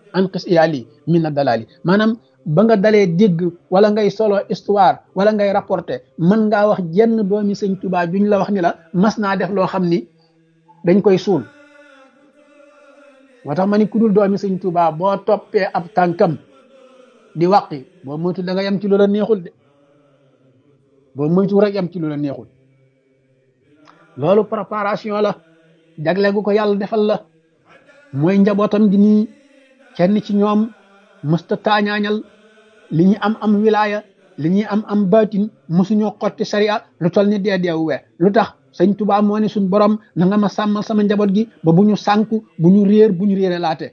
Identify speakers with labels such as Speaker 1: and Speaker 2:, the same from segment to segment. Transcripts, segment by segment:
Speaker 1: an qis iyaali min na dalaali maanaam ba nga dalee dégg wala ngay solo histoire wala ngay rapporté mën ngaa wax jenn doomi sëñ Tuubaa juñ la wax ni la mas naa def loo xam ni dañ koy suul moo tax ma ni ku dul doomi sëñ Tuubaa boo toppee ab tànkam di wàqi boo moytu da nga yem ci lu la neexul de boo moytu rek yem ci lu la neexul loolu préparation la jagle gu ko yàlla defal la mooy njabootam di nii kenn ci ñoom mësta taañaañal li ñu am am wilaya li ñuy am am baatin mësuñoo xotti sariya lu tol ni dee deewu we lu tax sëñ Tuubaa moo ne suñ borom na nga ma sàmmal sama njaboot gi ba bu ñu sànku bu ñu réer bu ñu réere laate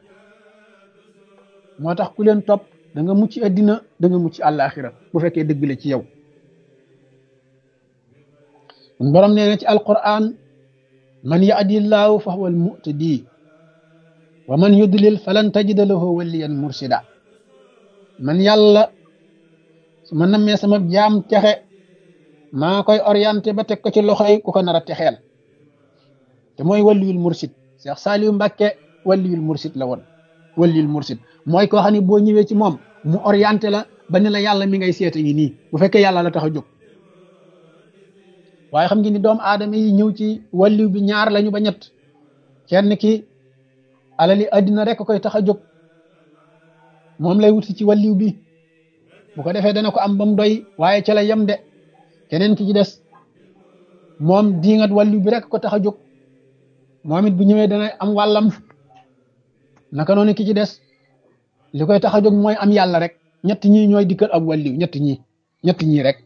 Speaker 1: moo tax ku leen topp da nga mucc addina da nga mucc àllaaxira bu fekkee dëgg la ci yow suñ borom nee na ci alquran man yahdillaahu fa huwa almuhtadi wa man yudlil falan tajida lahu waliyan mursida man yàlla su ma nammee sama jaam texe maa koy orienté ba teg ko ci loxoy ku ko nar a texeel te mooy waliyul mursid Cheikh Saliou Mbacké waliyul mursid la woon waliyul mursid mooy koo xam ne boo ñëwee ci moom mu orienté la ba ni la yàlla mi ngay seeta yi nii bu fekkee yàlla la tax a jóg waaye xam nga ni doomu aadama yi ñëw ci waliw bi ñaar lañu ba ñett kenn ki alali addina rek koy tax a jóg moom lay wuti ci waliw bi bu ko defee dana ko am ba mu doy waaye ca la yem de keneen ki ci des moom diingat waliw bi rek ko tax a jóg moom it bu ñëwee dana am wàllam naka noonu ki ci des li koy tax a jóg mooy am yàlla rek ñett ñii ñooy dikkal ab waliw ñett ñii ñett ñii rek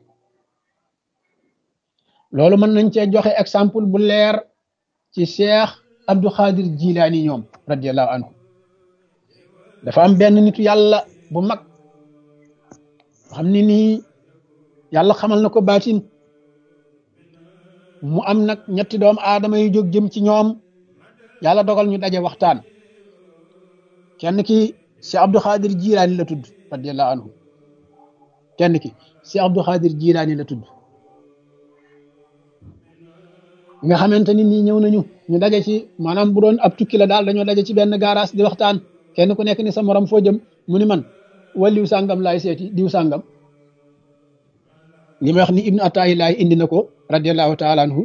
Speaker 1: loolu mën nañ cee joxe exemple bu leer ci Cheikh Abdou Khadir Jilaani ñoom radiallahu anhu dafa am benn nitu yàlla bu mag xam ni nii yàlla xamal na ko baatin mu am nag ñetti doom aadama yu jóg jëm ci ñoom yàlla dogal ñu daje waxtaan kenn ki Cheikh Abdou Khadir Jilaani la tudd radiallahu anhu kenn ki Cheikh Abdou Khadir Jilaani la tudd nga xamante ni nii ñëw nañu ñu daje ci maanaam bu doon ab tukki la daal dañoo daje ci benn garage di waxtaan kenn ku nekk ni sa morom foo jëm mu ni man waliw sàngam laay seeti diw sàngam li may wax ni ibnu atayi laay indi na ko radiallahu taala anhu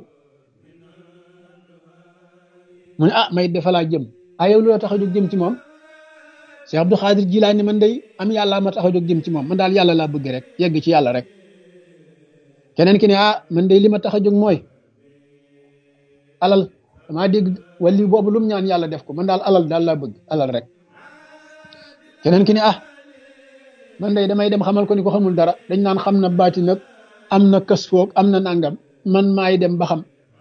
Speaker 1: mu ne ah may defa laa jëm ah yow lu la tax a jóg jëm ci moom Cheikh Abdou Khadir Jilaani man day am yàlla ma tax a jóg jëm ci moom man daal yàlla laa bëgg rek yegg ci yàlla rek keneen ki ne ah man day li ma tax a jóg mooy alal damaa dégg wali boobu lu mu ñaan yàlla def ko man daal alal daal laa bëgg alal rek keneen ki ne ah man day damay dem xamal ko ni ko xamul dara dañ naan xam na baati nag am na kës foog am na nangam man maay dem ba xam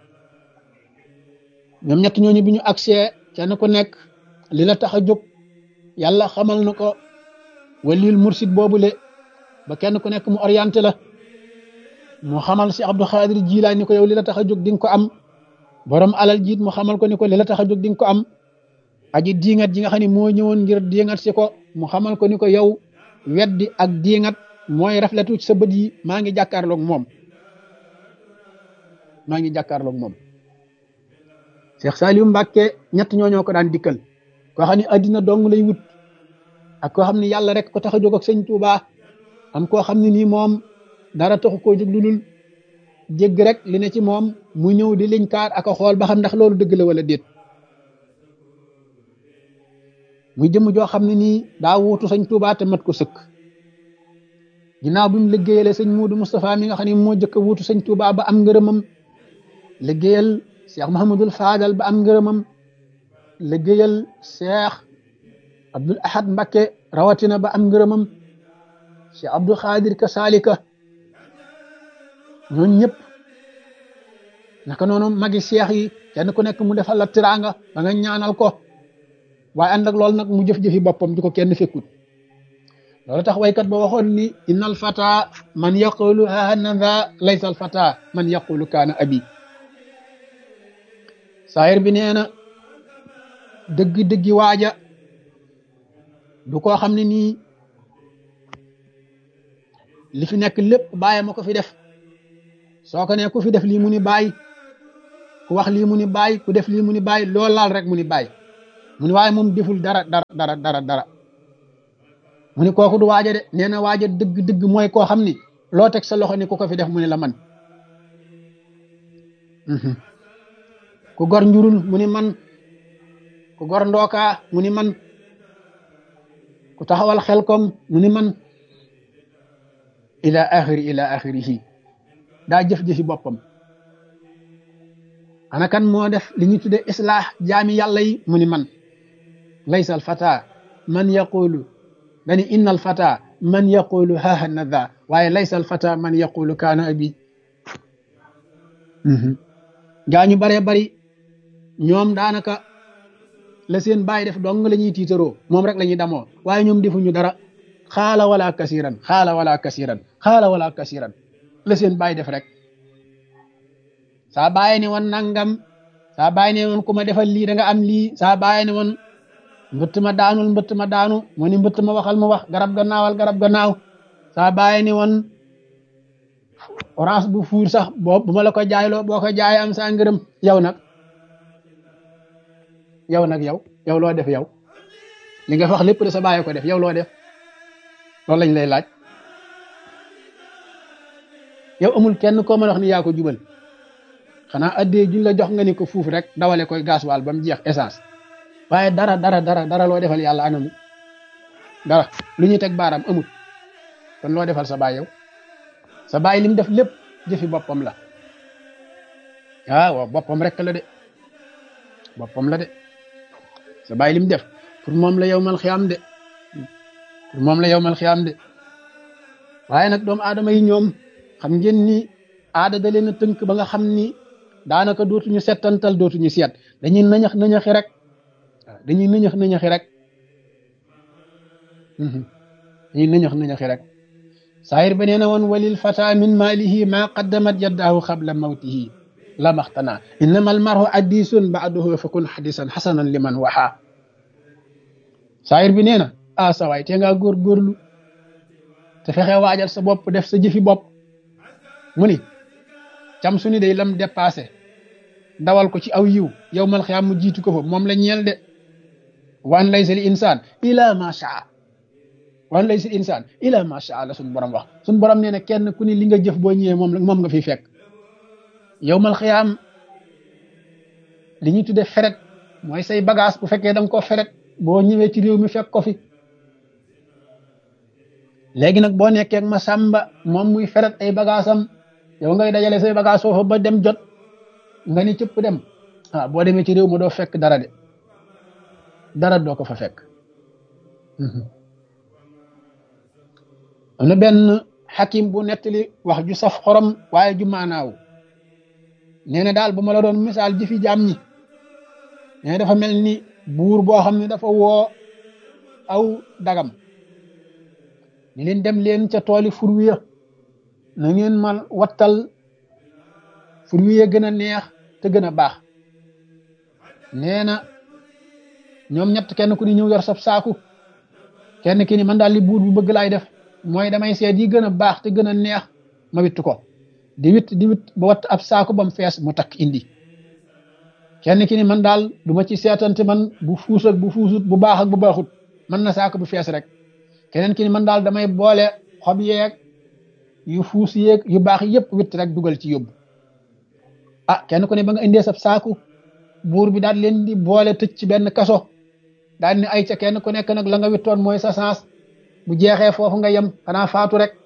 Speaker 1: ñoom ñett ñooñu bi ñu accès kenn ku nekk li la tax a jóg yàlla xamal na ko walil mursid boobule ba kenn ku nekk mu orienté la mu xamal si Abdou Khadir Jilaani ni ko yow li la tax a jóg di nga ko am borom alal jiit mu xamal ko ni ko li la tax a jóg di nga ko am aji diingat ji nga xam ne moo ñëwoon ngir diingat si ko mu xamal ko ni ko yow weddi ak diingat mooy rafletu ci sa bët yi maa ngi jàkkaarloog moom maa ngi jàkkaarloog moom Cheikh Saliou Mbacké ñett ñooñoo ko daan dikkal koo xam ne addina dong lay wut ak koo xam ne yàlla rek ko tax a jóg ak sëñ Touba am koo xam ne nii moom dara taxu koo jóg lu dul jégg rek li ne ci moom mu ñëw di liñ kaar ak a xool ba xam ndax loolu dëgg la wala déet muy jëmm joo xam ne nii daa wuutu sëñ Touba te mat ko sëkk ginnaaw bi mu liggéeyale sëñ Muudu Moustapha mi nga xam ne moo jëkk a wuutu sëñ Touba ba am ngërëmam liggéeyal Cheikh Mahamadul Fadal ba am ngërëmam liggéeyal Cheikh Abdoul Ahad Mbacké rawatina ba am ngërëmam Cheikh Abdou Khadir ka salika ñooñ ñëpp naka noonu magi seex yi kenn ku nekk mu defal la tiraanga ba nga ñaanal ko waaye ànd ak loolu nag mu jëf-jëfi boppam di ko kenn fekkut loolu tax waykat ba waxoon ni inna al fata man yaqulu hanada laysa al fata man yaqulu kaana abi saayir bi nee na dëgg-dëggi waaja du koo xam ne nii li fi nekk lépp bàyyi ma ko fi def soo ko ne ku fi def lii mu ni bàyyi ku wax lii mu ni bàyyi ku def lii mu ni bàyyi loolu laal rek mu ni bàyyi mu ni waaye moom deful dara dara dara dara dara mu ni kooku du waaja de nee na waaja dëgg dëgg mooy koo xam ni loo teg sa loxo ni ku ko fi def mu ni la man ku gor njurul mu ni man ku gor ndookaa mu ni man ku taxawal xel kom mu ni man ila axiri ila axirihi daa jëf-jëfi boppam ana kan moo def li ñu tudde islaax jaami yàlla yi mu ni man laysa al fata man yaqulu dani inna al fata man yaqulu haha nada waaye laysa al fata man yaqulu kaana abi gaa ñu baree bari ñoom daanaka la seen bàyyi def dong la ñuy tiitaroo moom rek la ñuy damoo waaye ñoom defuñu dara xaala wala kasiran xaala wala kasiran xaala wala kasiran la seen bàyyi def rek saa bàyyi ne woon nangam saa bàyyi ne woon ku ma defal lii da nga am lii saa bàyyi ne woon mbëtt ma daanul mbëtt ma daanu mu ni mbëtt ma waxal mu wax garab ga naawal garab ga naaw saa bàyyi ne woon orange bu fuur sax boo bu ma la ko jaayloo boo ko jaayee am saa ngërëm yow nag yow nag yow yow loo def yow li nga wax lépp de sa bàyyi ko def yow loo def loolu lañ lay laaj yow amul kenn koo mën a wax ni yaa ko jubal xanaa addee juñ la jox nga ni ko fuuf rek dawale koy gasoil ba mu jeex essence waaye dara dara dara dara loo defal yàlla anamu dara lu ñuy teg baaraam amul kon loo defal sa baay yow sa baay lim def lépp jëfi boppam la ah waaw boppam rek la de boppam la de sa baay lim def pour moom la yow mal xiyaam de pour moom la yow mal xiyaam de waaye nag doomu aadama yi ñoom xam ngeen ni aada da leen a tënk ba nga xam ni daanaka dootuñu settantal dootuñu seet dañuy nëñax nëñaxi rek waaw dañuy nëñax nëñaxi rek dañuy nëñax nëñaxi rek saayir ba nee na woon walil fata min maalihi ma qaddamat yaddaahu qabla mawtihi la maxtana innama almarhu addisun baaduhu fakun xadisan xasanan liman waxa saayir bi nee na ah sawaay te ngaa góor góorlu te fexe waajal sa bopp def sa jëfi bopp mu ni cam su ni day lam dépassé dawal ko ci aw yiw yow mal xiyaam mu jiitu ko fa moom la ñeel de wan laysa li insaan ila ma shaa wan laysa li insaan ila ma shaa la suñ borom wax suñ borom nee na kenn ku ni li nga jëf boo ñëwee moom moom nga fiy fekk yow mal xiyaam li ñuy tudde feret mooy say bagage bu fekkee da nga koo feret boo ñëwee ci réew mi fekk ko fi léegi nag boo nekkee ak ma sàmba moom muy feret ay bagage am yow ngay dajale say bagage foofu ba dem jot nga ni cëpp dem ah boo demee ci réew ma doo fekk dara de dara doo ko fa fekk am na benn xakim bu nettali wax ju saf xorom waaye ju maanaaw nee na daal bu ma la doon misaal ji fi jaam ñi nee dafa mel ni buur boo xam ne dafa woo aw dagam ni leen dem leen ca tooli furwiya na ngeen ma wattal furwiya gën a neex te gën a baax nee na ñoom ñett kenn ku ni ñëw yor sab saaku kenn ki ni man daal li buur bu bëgg laay def mooy damay seet yi gën a baax te gën a neex ma witt ko di witt di witt ba watt ab saaku ba mu fees mu takk indi kenn ki ni man daal du ma ci seetante man bu fuus ak bu fuusut bu baax ak bu baaxut man na saaku bu fees rek keneen ki ni man daal damay boole xob yeeg yu fuus yeeg yu baax yëpp witt rek dugal ci yóbbu ah kenn ku ne ba nga indee sab saaku buur bi daal leen di boole tëj ci benn kaso daal ni ay ca kenn ku nekk nag la nga wittoon mooy sa sens bu jeexee foofu nga yem xanaa faatu rek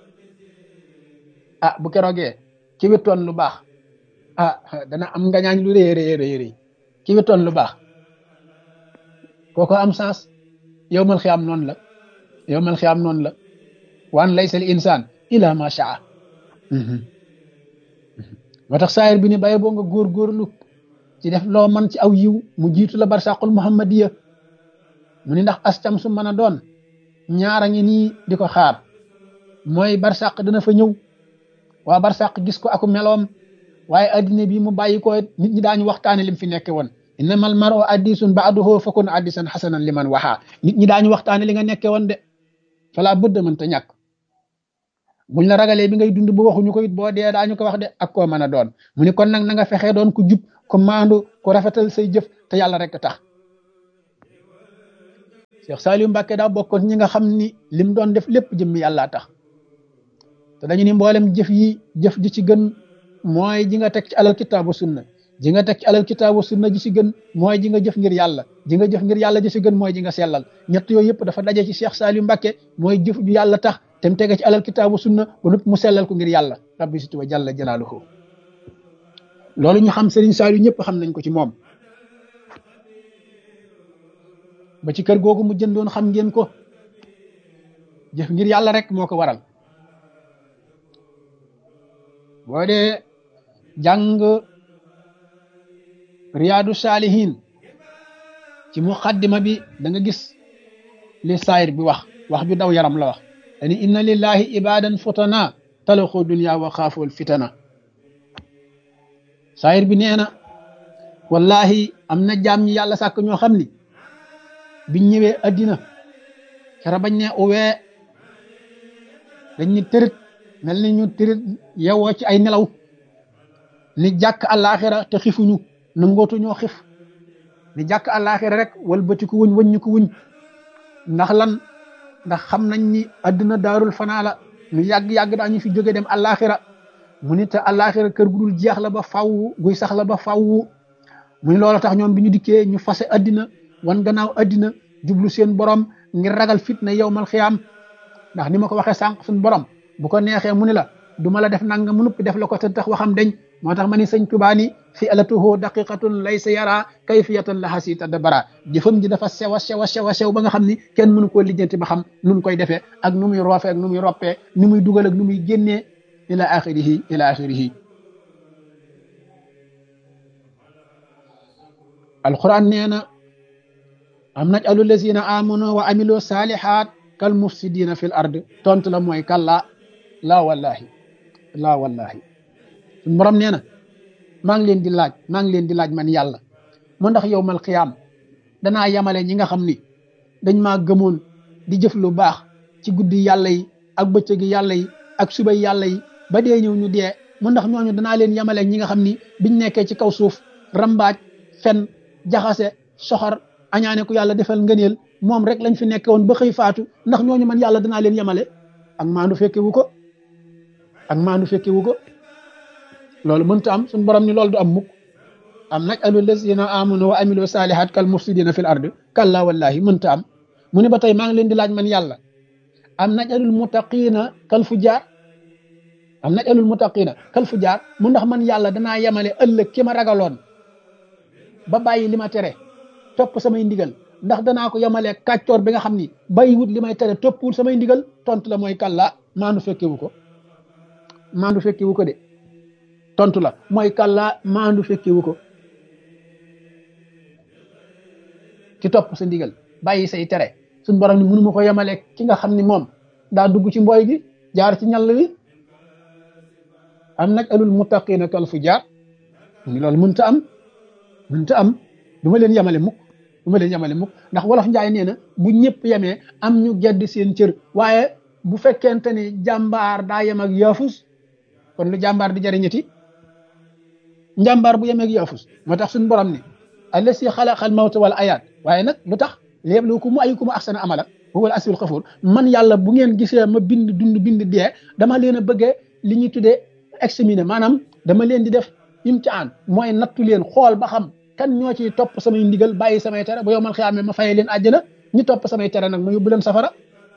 Speaker 1: ah bu keroogee ki wittoon lu baax ah dana am ngañaañ lu rëy rëy rëy rëy ki wittoon lu baax kooko am sens yow mal xiyaam noonu la yow mal xiyaam noonu la waan laysa li insaan ila ma shaa moo tax saayir bi ni baye boo nga góorgóorlu ci def loo man ci aw yiw mu jiitu la barsaqul muhammadiya mu ni ndax ascam su mën a doon ñaara ngi nii di ko xaar mooy barsaq dina fa ñëw waa barsaq gis ko aku meloom waaye addina bi mu bàyyi ko nit ñi daañu waxtaane lim fi nekke woon innamal mar'u addisun ba'duhu fakun addisan hasanan liman waxaa nit ñi daañu waxtaane li nga nekke woon de fala budda mën ta ñàkk buñ la ragalee bi ngay dund bu waxuñu ko it boo dee daañu ko wax de ak koo mën a doon mu ni kon nag na nga fexee doon ku jub ku maandu ku rafetal say jëf te yàlla rek tax Cheikh Saliou Mbacke daa bokkoon ñi nga xam ni lim doon def lépp jëmmi yàllaa tax te dañu ni mboolem jëf yi jëf ji ci gën mooy ji nga teg ci alal kitaabu sunna ji nga teg ci alal kitaabu sunna ji ci gën mooy ji nga jëf ngir yàlla ji nga jëf ngir yàlla ji ci gën mooy ji nga sellal ñett yooyu yëpp dafa daje ci Cheikh Saliou Mbacke mooy jëf ju yàlla tax te mu tege ci alal kitaabu sunna ba noppi mu sellal ko ngir yàlla rabbi situ wa jalla jalaaluhu loolu ñu xam Serigne Saliou ñëpp xam nañ ko ci moom ba ci kër googu mu jëndoon xam ngeen ko jëf ngir yàlla rek moo ko waral boo dee jàng riyaadu saalihin ci muqaddima bi da nga gis li saayir bi wax wax ju daw yaram la wax dani inna lillahi ibadan futana talaxu dunya wa xaafool fitana saayir bi nee na wallahi am na jaam ñi yàlla sàkk ñoo xam ni biñ ñëwee addina kera bañ ne uwee dañ ni tërët mel ni ñu tërët yewoo ci ay nelaw ni jàkk àllaaxira te xifuñu nangootu ñoo xif ni jàkk àllaaxira rek wal bëti ko wuñ wëññi ko wuñ ndax lan ndax xam nañ ni addina daarul fanaa la ñu yàgg-yàgg daañu fi jóge dem àllaaxira mu ni te àllaaxira kër gu dul jeex la ba faww guy sax la ba faww mu ni loolu tax ñoom bi ñu dikkee ñu fase addina wan gannaaw addina jublu seen borom ngir ragal fitna yowmal xiyaam ndax ni ma ko waxee sànq suñ borom bu ko neexee mu ni la du ma la def nanga mu nuppi def la ko te tax waxam deñ moo tax ma ni sëñ Tuubaa ni fi alatuhu daqiqatun laysa yara kayfiyatan laha si tadabara jëfam ji dafa sew a sew a sew a sew ba nga xam ni kenn mënu koo lijjanti ba xam nu mu koy defee ak nu muy roofee ak nu muy roppee ni muy dugal ak nu muy génnee ila axirihi ila axirihi alquran nee na am naj'alu lazina amanu wa amilu salihat kal mufsidina fil ard tontu la mooy kalla laa wallahi laa wallahi suñu borom nee na maa ngi leen di laaj maa ngi leen di laaj man yàlla mu ndax yow mal xiyaam danaa yamale ñi nga xam ni dañ maa gëmoon di jëf lu baax ci guddi yàlla yi ak bëccëgi yàlla yi ak subay yàlla yi ba dee ñëw ñu dee mu ndax ñooñu danaa leen yamale ñi nga xam ni biñ nekkee ci kaw suuf rambaaj fen jaxase soxor añaane ku yàlla defal ngëneel moom rek lañ fi nekke woon ba xëy faatu ndax ñooñu man yàlla danaa leen yemale ak maandu fekke wu ko ak maandu fekke wu ko loolu mënta am suñu borom ni loolu du am mukk am naj alu lazina amanu wa amilu salihat kal mufsidina fil ard kalla wallahi mënta am mu ne ba tey maa ngi leen di laaj man yàlla am naj alul mutaqina kal fujaar am naj alul mutaqina kal fujaar mu ndax man yàlla danaa yemale ëllëg ki ma ragaloon ba bàyyi li ma tere topp samay ndigal ndax danaa ko yemalee kàccoor bi nga xam ni bàyyiwut li may tere toppul samay ndigal tontu la mooy kàllaa maandu fekkewu ko maandu fekkewu ko de tontu la mooy kàllaa maandu fekkewu ko ci topp sa ndigal bàyyi say tere suñ borom ni mënuma ko yemalee ki nga xam ni moom daa dugg ci mbooy gi jaar ci ñall wi am nag alul muttaqina kal fu jaar ni loolu mënta am mënta am du ma leen yemale mukk du ma leen yemale mukk ndax wolof njaay nee na bu ñëpp yemee am ñu gedd seen cër waaye bu fekkente ni jàmbaar daa yem ak yaafus kon lu jàmbaar di jariñati njàmbaar bu yemee ak yaafus moo tax suñu borom ni allasi xalaqal mawta wal ayaat waaye nag lu tax liyabluwakum ayyukum ahsanu amala huwal asiul xafuur man yàlla bu ngeen gisee ma bind dund bind dee dama leen a bëggee li ñuy tuddee examiner maanaam dama leen di def imtihaan mooy nattu leen xool ba xam kan ñoo ci topp samay ndigal bàyyi samay tere bu yow mal xiyaamee ma fayee leen àjjana ñi topp samay tere nag ma yóbbu leen safara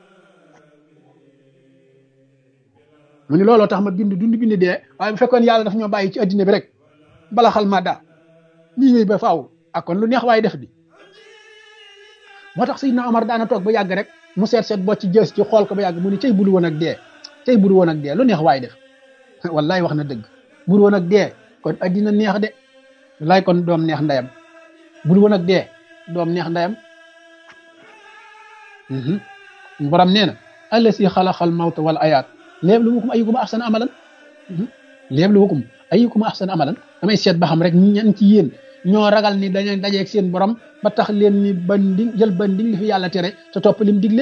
Speaker 1: mu ni looloo tax ma bind dund bind dee waaye bu fekkoon yàlla daf ñoo bàyyi ci addina bi rek bala xal ma daa lii wéy ba faaw ak kon lu neex waaye def di moo tax Seydina Omar daana toog ba yàgg rek mu seet seet boo ci jës ci xool ko ba yàgg mu ni cay buru woon ak dee cay buru woon ak dee lu neex waaye def wallaay wax na dëgg buru woon ak dee kon addina neex de wallaay kon doom neex ndeyam buru woon ak dee doom neex ndeyam borom nee na allasi xalaqal mawta wal ayaat liyabluwakum ayyukum ahsanu amalan liyabluwakum ayyukum ahsanu amalan damay seet ba xam rek ñan ci yéen ñoo ragal ni dañuy dajeeg seen borom ba tax leen ni bandi jël bandi li fi yàlla tere te topp lim digle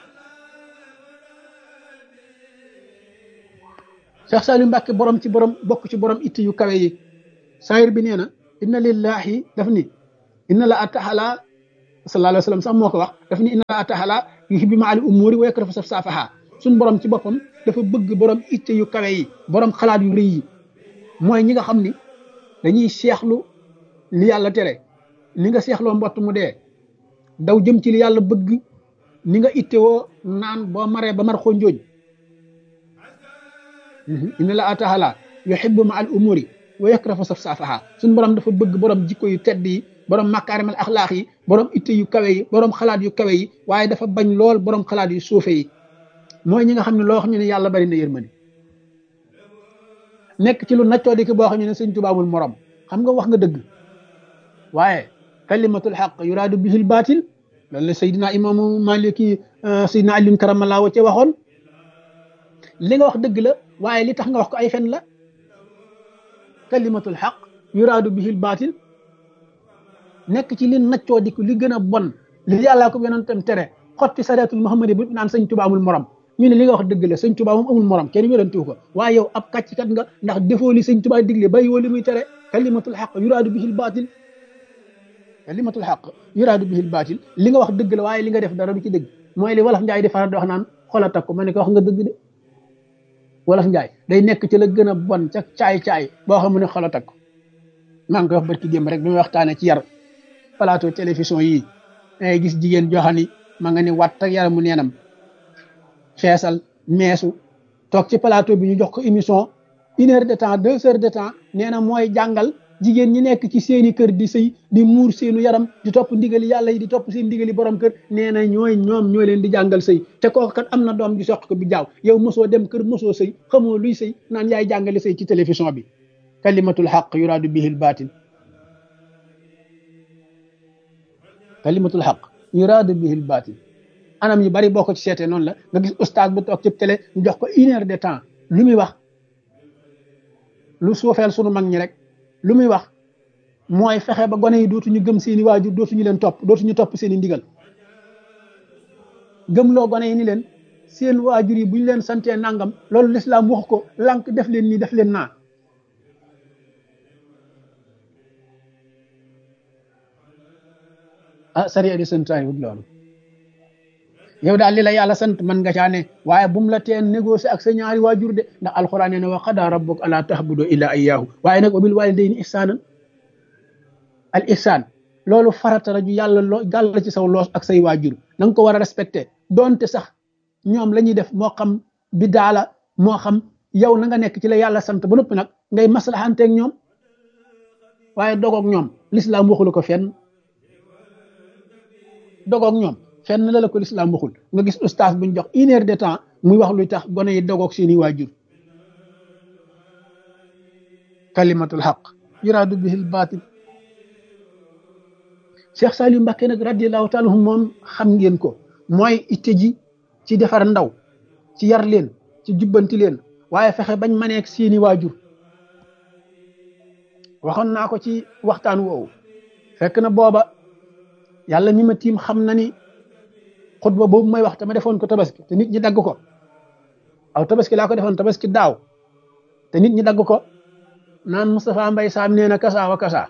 Speaker 1: Cheikh Saliou Mbacke borom ci borom bokk ci borom itti yu kawe yi saayir bi nee na inna lillahi daf ni inna la ataxala sallallahu alayhi wa sallam sax moo ko wax daf ni inna laa taala yuhibbu ma'al umuri wa yakrahu safsafaha suñ borom ci boppam dafa bëgg borom itte yu kawe yi borom xalaat yu rëy yi mooy ñi nga xam ni dañuy seexlu li yàlla tere ni nga seexloo mbott mu dee daw jëm ci li yàlla bëgg ni nga itte woo naan boo maree ba mar xonjooñ inna laa taala yuhibbu ma'al umuri wa yakrahu safsafaha suñ borom dafa bëgg borom jikko yu tedd yi borom makaarimal axlaax yi borom itte yu kawe yi borom xalaat yu kawe yi waaye dafa bañ lool borom xalaat yu suufe yi mooy ñi nga xam ne loo xam ne yàlla bari na yërmande nekk ci lu naccoo di ki boo xam ne sëñ Tuubaa amul morom xam nga wax nga dëgg waaye kalimatul xaq yuraadu bihil baatil loolu la Seydina imaamu Maliki Seydina Alioune Karamallaa wa ca waxoon li nga wax dëgg la waaye li tax nga wax ko ay fen la kalimatul xaq yuraadu bihil baatil nekk ci li naccoo di li gën a bon li yàllaa ko yonentam tere xotti sareetul Muhammadi bu naan sëñ Tuubaa amul morom ñu ne li nga wax dëgg la sëñ Tuubaa moom amul morom kenn wérantiwu ko waaye yow ab kàcckat nga ndax defoo li sëñ Tuubaa digle bàyyi woo li muy tere kalimatul xaq yuraadu bihil baatil kalimatul xaq yuraadu bihil baatil li nga wax dëgg la waaye li nga def dara du ci dëgg mooy li wolof njaay di faral di wax naan xola takku ma ne ko wax nga dëgg de wolof njaay day nekk ci la gën a bon ca caay-caay boo xam ne xola takku maa ngi koy wax barki démb rek bi may waxtaanee ci yar plateau télévision yii dangay gis jigéen joo xam ni ma nga ni watt ak yaramu neenam feesal meesu toog ci plateau bi ñu jox ko émission une heure de temps deux heures de temps nee na mooy jàngal jigéen ñi nekk ci seeni kër di sëy di muur seenu yaram di topp ndigali yàlla yi di topp seen ndigali borom kër nee na ñooy ñoom ñoo leen di jàngal sëy te kooku kat am na doom ji soq ko bi jaaw yow mosoo dem kër mosoo sëy xamoo luy sëy naan yaay jàngale sëy ci télévision bi kalimatul xaq yuraadu bihil baatil kalimatul xaq yuraadu bihil baatil anam yu bari boo ko ci seetee noonu la nga gis ustaas bu toog ci télé ñu jox ko une heure de temps lu muy wax lu suufeel sunu mag ñi rek lu muy wax mooy fexe ba gone yi dootuñu gëm seeni waajur dootuñu leen topp dootuñu topp seeni ndigal gëmloo gone yi ni leen seen waajur yi bu ñu leen santee nangam loolu lislaam wax ko lànk def leen nii def leen naa ah sariya di santaay wut loolu yow daal li la yàlla sant man nga caa ne waaye bu mu la teen négocier ak sa ñaari waajur de ndax alxuraan nee na wa qadaa rabbuka alaa ta'budu illaa iyyaahu waaye nag wa bil waalidayni ihsaanan al ihsaan loolu farata la ju yàlla loo gàll ci saw loos ak say waajur na nga ko war a respecté donte sax ñoom la ñuy def moo xam bi daala moo xam yow na nga nekk ci la yàlla sant ba noppi nag ngay maslaxanteeg ñoom waaye dogoog ñoom lislaam waxulu ko fenn dogoog ñoom fenn la la ko lislaam waxul nga gis ustaas buñ jox une heure de temps muy wax luy tax gone yi dogoog seeni waajur kalimatul xaq yuraadu bihil baatil Cheikh Saliou Mbacké nag radiallahu taala anhu moom xam ngeen ko mooy itte ji ci defar ndaw ci yar leen ci jubbanti leen waaye fexe bañ maneek seeni waajur waxoon naa ko ci waxtaan woowu fekk na booba yàlla mi ma tiim xam na ni xutba boobu may wax te ma defoon ko tabaski te nit ñi dagg ko aw tabaski laa ko defoon tabaski daaw te nit ñi dagg ko naan Moustapha Mbaye Sam nee na kasa wa kasa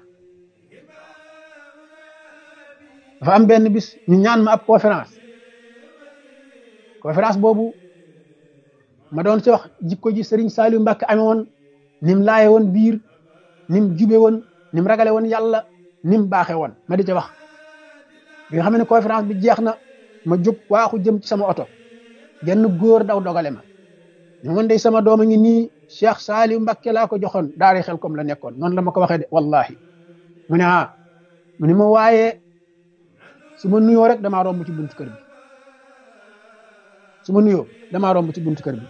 Speaker 1: dafa am benn bis ñu ñaan ma ab conférence conférence boobu ma doon ci wax jikko ji Serigne Saliou Mbacké amee woon nim laaye woon biir nim jube woon nim ragale woon yàlla nim baaxe woon ma di ca wax bi nga xam ne conférence bi jeex na ma jóg waaxu jëm ci sama oto genn góor daw dogale ma ñu man day sama doom a ngi nii Cheikh Saliou Mbacké laa ko joxoon daari xel comme la nekkoon noonu la ma ko waxee de wallahi mu ne ah mu ne ma waaye su ma nuyoo rek damaa romb ci buntu kër bi su ma nuyoo damaa romb ci buntu kër bi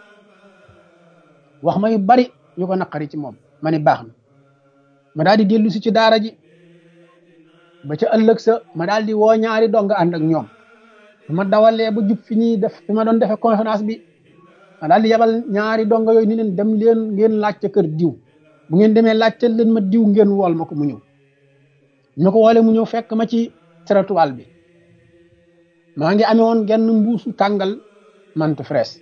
Speaker 1: wax ma yu bari yu ko naqari ci moom ma ne baax na ma daal di dellu si ci daara ji ba ca ëllëg sa ma daal di woo ñaari dong ànd ak ñoom su ma dawalee ba jub fi ñuy def fi ma doon defee conférence bi ma daal di yabal ñaari dong yooyu ni leen dem leen ngeen laajte kër diw bu ngeen demee laajte leen ma diw ngeen wool ma ko mu ñëw ñu ko woole mu ñëw fekk ma ci trottoir bi maa ngi amee woon genn mbuusu tàngal mante fraise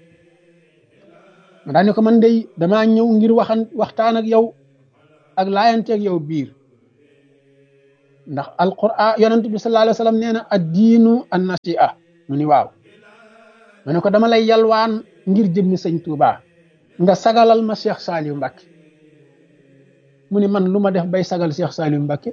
Speaker 1: ma daal ni ko man day damaa ñëw ngir waxan waxtaan ak yow ak laayanteeg yow biir ndax alquran yonent bi sallallahu alayhi wa sallam nee na ad diinu an nasi'a mu ni waaw ma ne ko dama lay yalwaan ngir jëmmi sëñ Touba nga sagalal ma Cheikh Saliou Mbacke mu ni man lu ma def bay sagal Cheikh Saliou Mbacke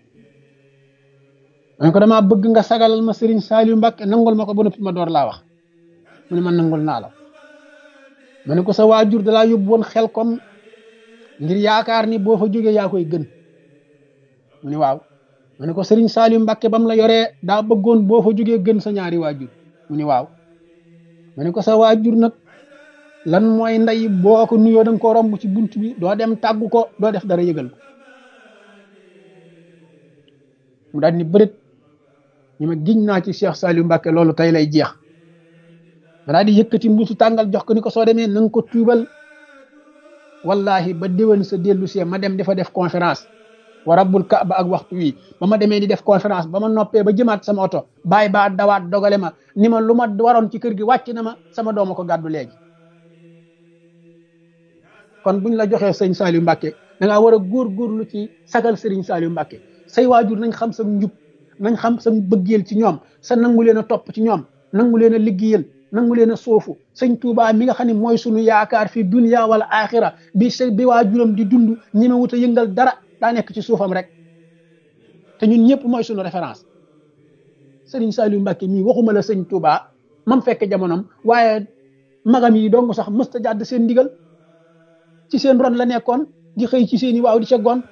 Speaker 1: ma ne ko damaa bëgg nga sagalal ma Serigne Saliou Mbacke nangul ma ko ba noppi ma door laa wax mu ne man nangul naa la ma ne ko sa waajur dalaa yóbbu woon xel kom ngir yaakaar ni boo fa jógee yaa koy gën mu ni waaw ma ne ko Serigne Saliou Mbacke ba mu la yoree daa bëggoon boo fa jógee gën sa ñaari waajur mu ni waaw ma ne ko sa waajur nag lan mooy ndey boo ko nuyoo da nga ko romb ci bunt bi doo dem tàggu ko doo def dara yëgal ko mu daal ni bërit ñu ma giñ naa ci Cheikh Saliou Mbacke loolu tey lay jeex ma daal di yëkkati mbuusu tàngal jox ko ni ko soo demee na nga ko tuubal wallahi ba déwén sa dellu see ma dem dafa def conférence wa rabbul kaaba ak waxtu wi ba ma demee di def conférence ba ma noppee ba jëmaat sama oto bàyyi baa dawaat dogale ma ni ma lu ma waroon ci kër gi wàcc na ma sama dooma ko gàddu léegi kon buñ la joxee sëñ Saliou Mbacke da ngaa war a góorgóorlu ci sagal Serigne Saliou Mbacke say waajur nañ xam sa njub nañ xam sa bëggeel ci ñoom sa nangu leen a topp ci ñoom nangu leen a liggéeyal nangu leen a soofu sëñ Touba mi nga xam ne mooy sunu yaakaar fi dunya wala axira bi sa bi waajuram di dund ñi ma wut a yëngal dara daa nekk ci suufam rek te ñun ñëpp mooy sunu référence Serigne Saliou Mbacke mii waxuma la sëñ Touba mam fekk jamonom waaye magam yi dong sax mësta jàdd seen ndigal ci seen ron la nekkoon di xëy ci seeni waaw di ca gon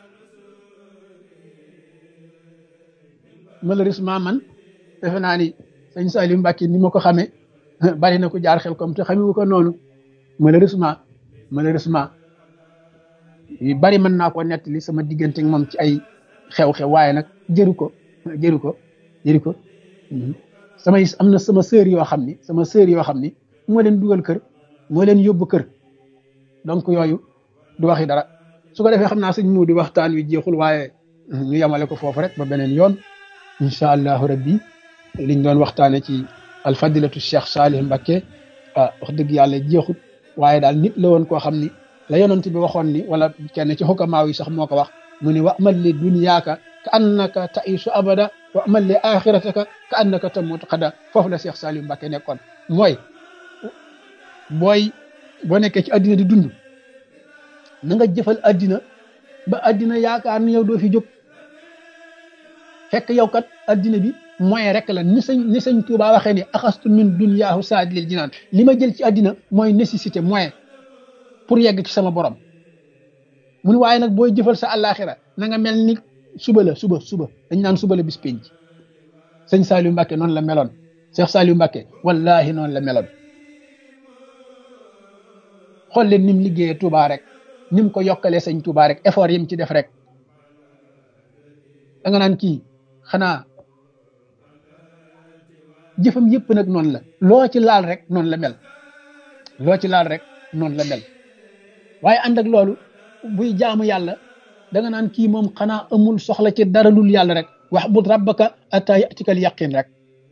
Speaker 1: malheureusement man defe naa ni sëñ Saliou Mbacke ni ma ko xamee bari na ko jaar xel comme te xamewu ko noonu malheureusement malheureusement yu bari mën naa ko nettali sama diggante ak moom ci ay xew-xew waaye nag jëru ko jëru ko jëru ko samay am na sama sœur yoo xam ni sama sœur yoo xam ni moo leen dugal kër moo leen yóbbu kër donc yooyu du waxi dara su ko defee xam naa sëñ mu di waxtaan wi jeexul waaye ñu yemale ko foofu rek ba beneen yoon incha allahu rabbi liñ doon waxtaane ci alfadilatu cheikh Salih Mbacke ah wax dëgg yàlla jeexut waaye daal nit la woon koo xam ni la yonent bi waxoon ni wala kenn ci xukamaaw yi sax moo ko wax mu ni wa amal li dunyaaka ka annaka taisu abada wa amal li axirataka ka annaka tamutu xada foofu la cheikh Salih Mbacke nekkoon mooy booy boo nekkee ci addina di dund na nga jëfal addina ba addina yaakaar ni yow doo fi jóg fekk yow kat addina bi moyen rek la ni sañ ni sañ Tuubaa waxee ni axastu min dunyaahu saadilil jinaan li ma jël ci addina mooy nécessité moyen pour yegg ci sama borom mu ni waaye nag booy jëfal sa àllaaxira na nga mel ni suba la suba suba dañ naan suba la bis penc sëñ Saliou Mbacke noonu la meloon Cheikh Saliou Mbacke wallahi noonu la meloon xool leen ni mu liggéeyee Touba rek ni mu ko yokkalee sëñ Touba rek effort yi mu ci def rek da nga naan kii xanaa jëfam yëpp nag noonu la loo ci laal rek noonu la mel loo ci laal rek noonu la mel waaye ànd ak loolu buy jaamu yàlla da nga naan kii moom xanaa amul soxla ci dara lul yàlla rek wax bud rabbaka atta yatikal yaqin rek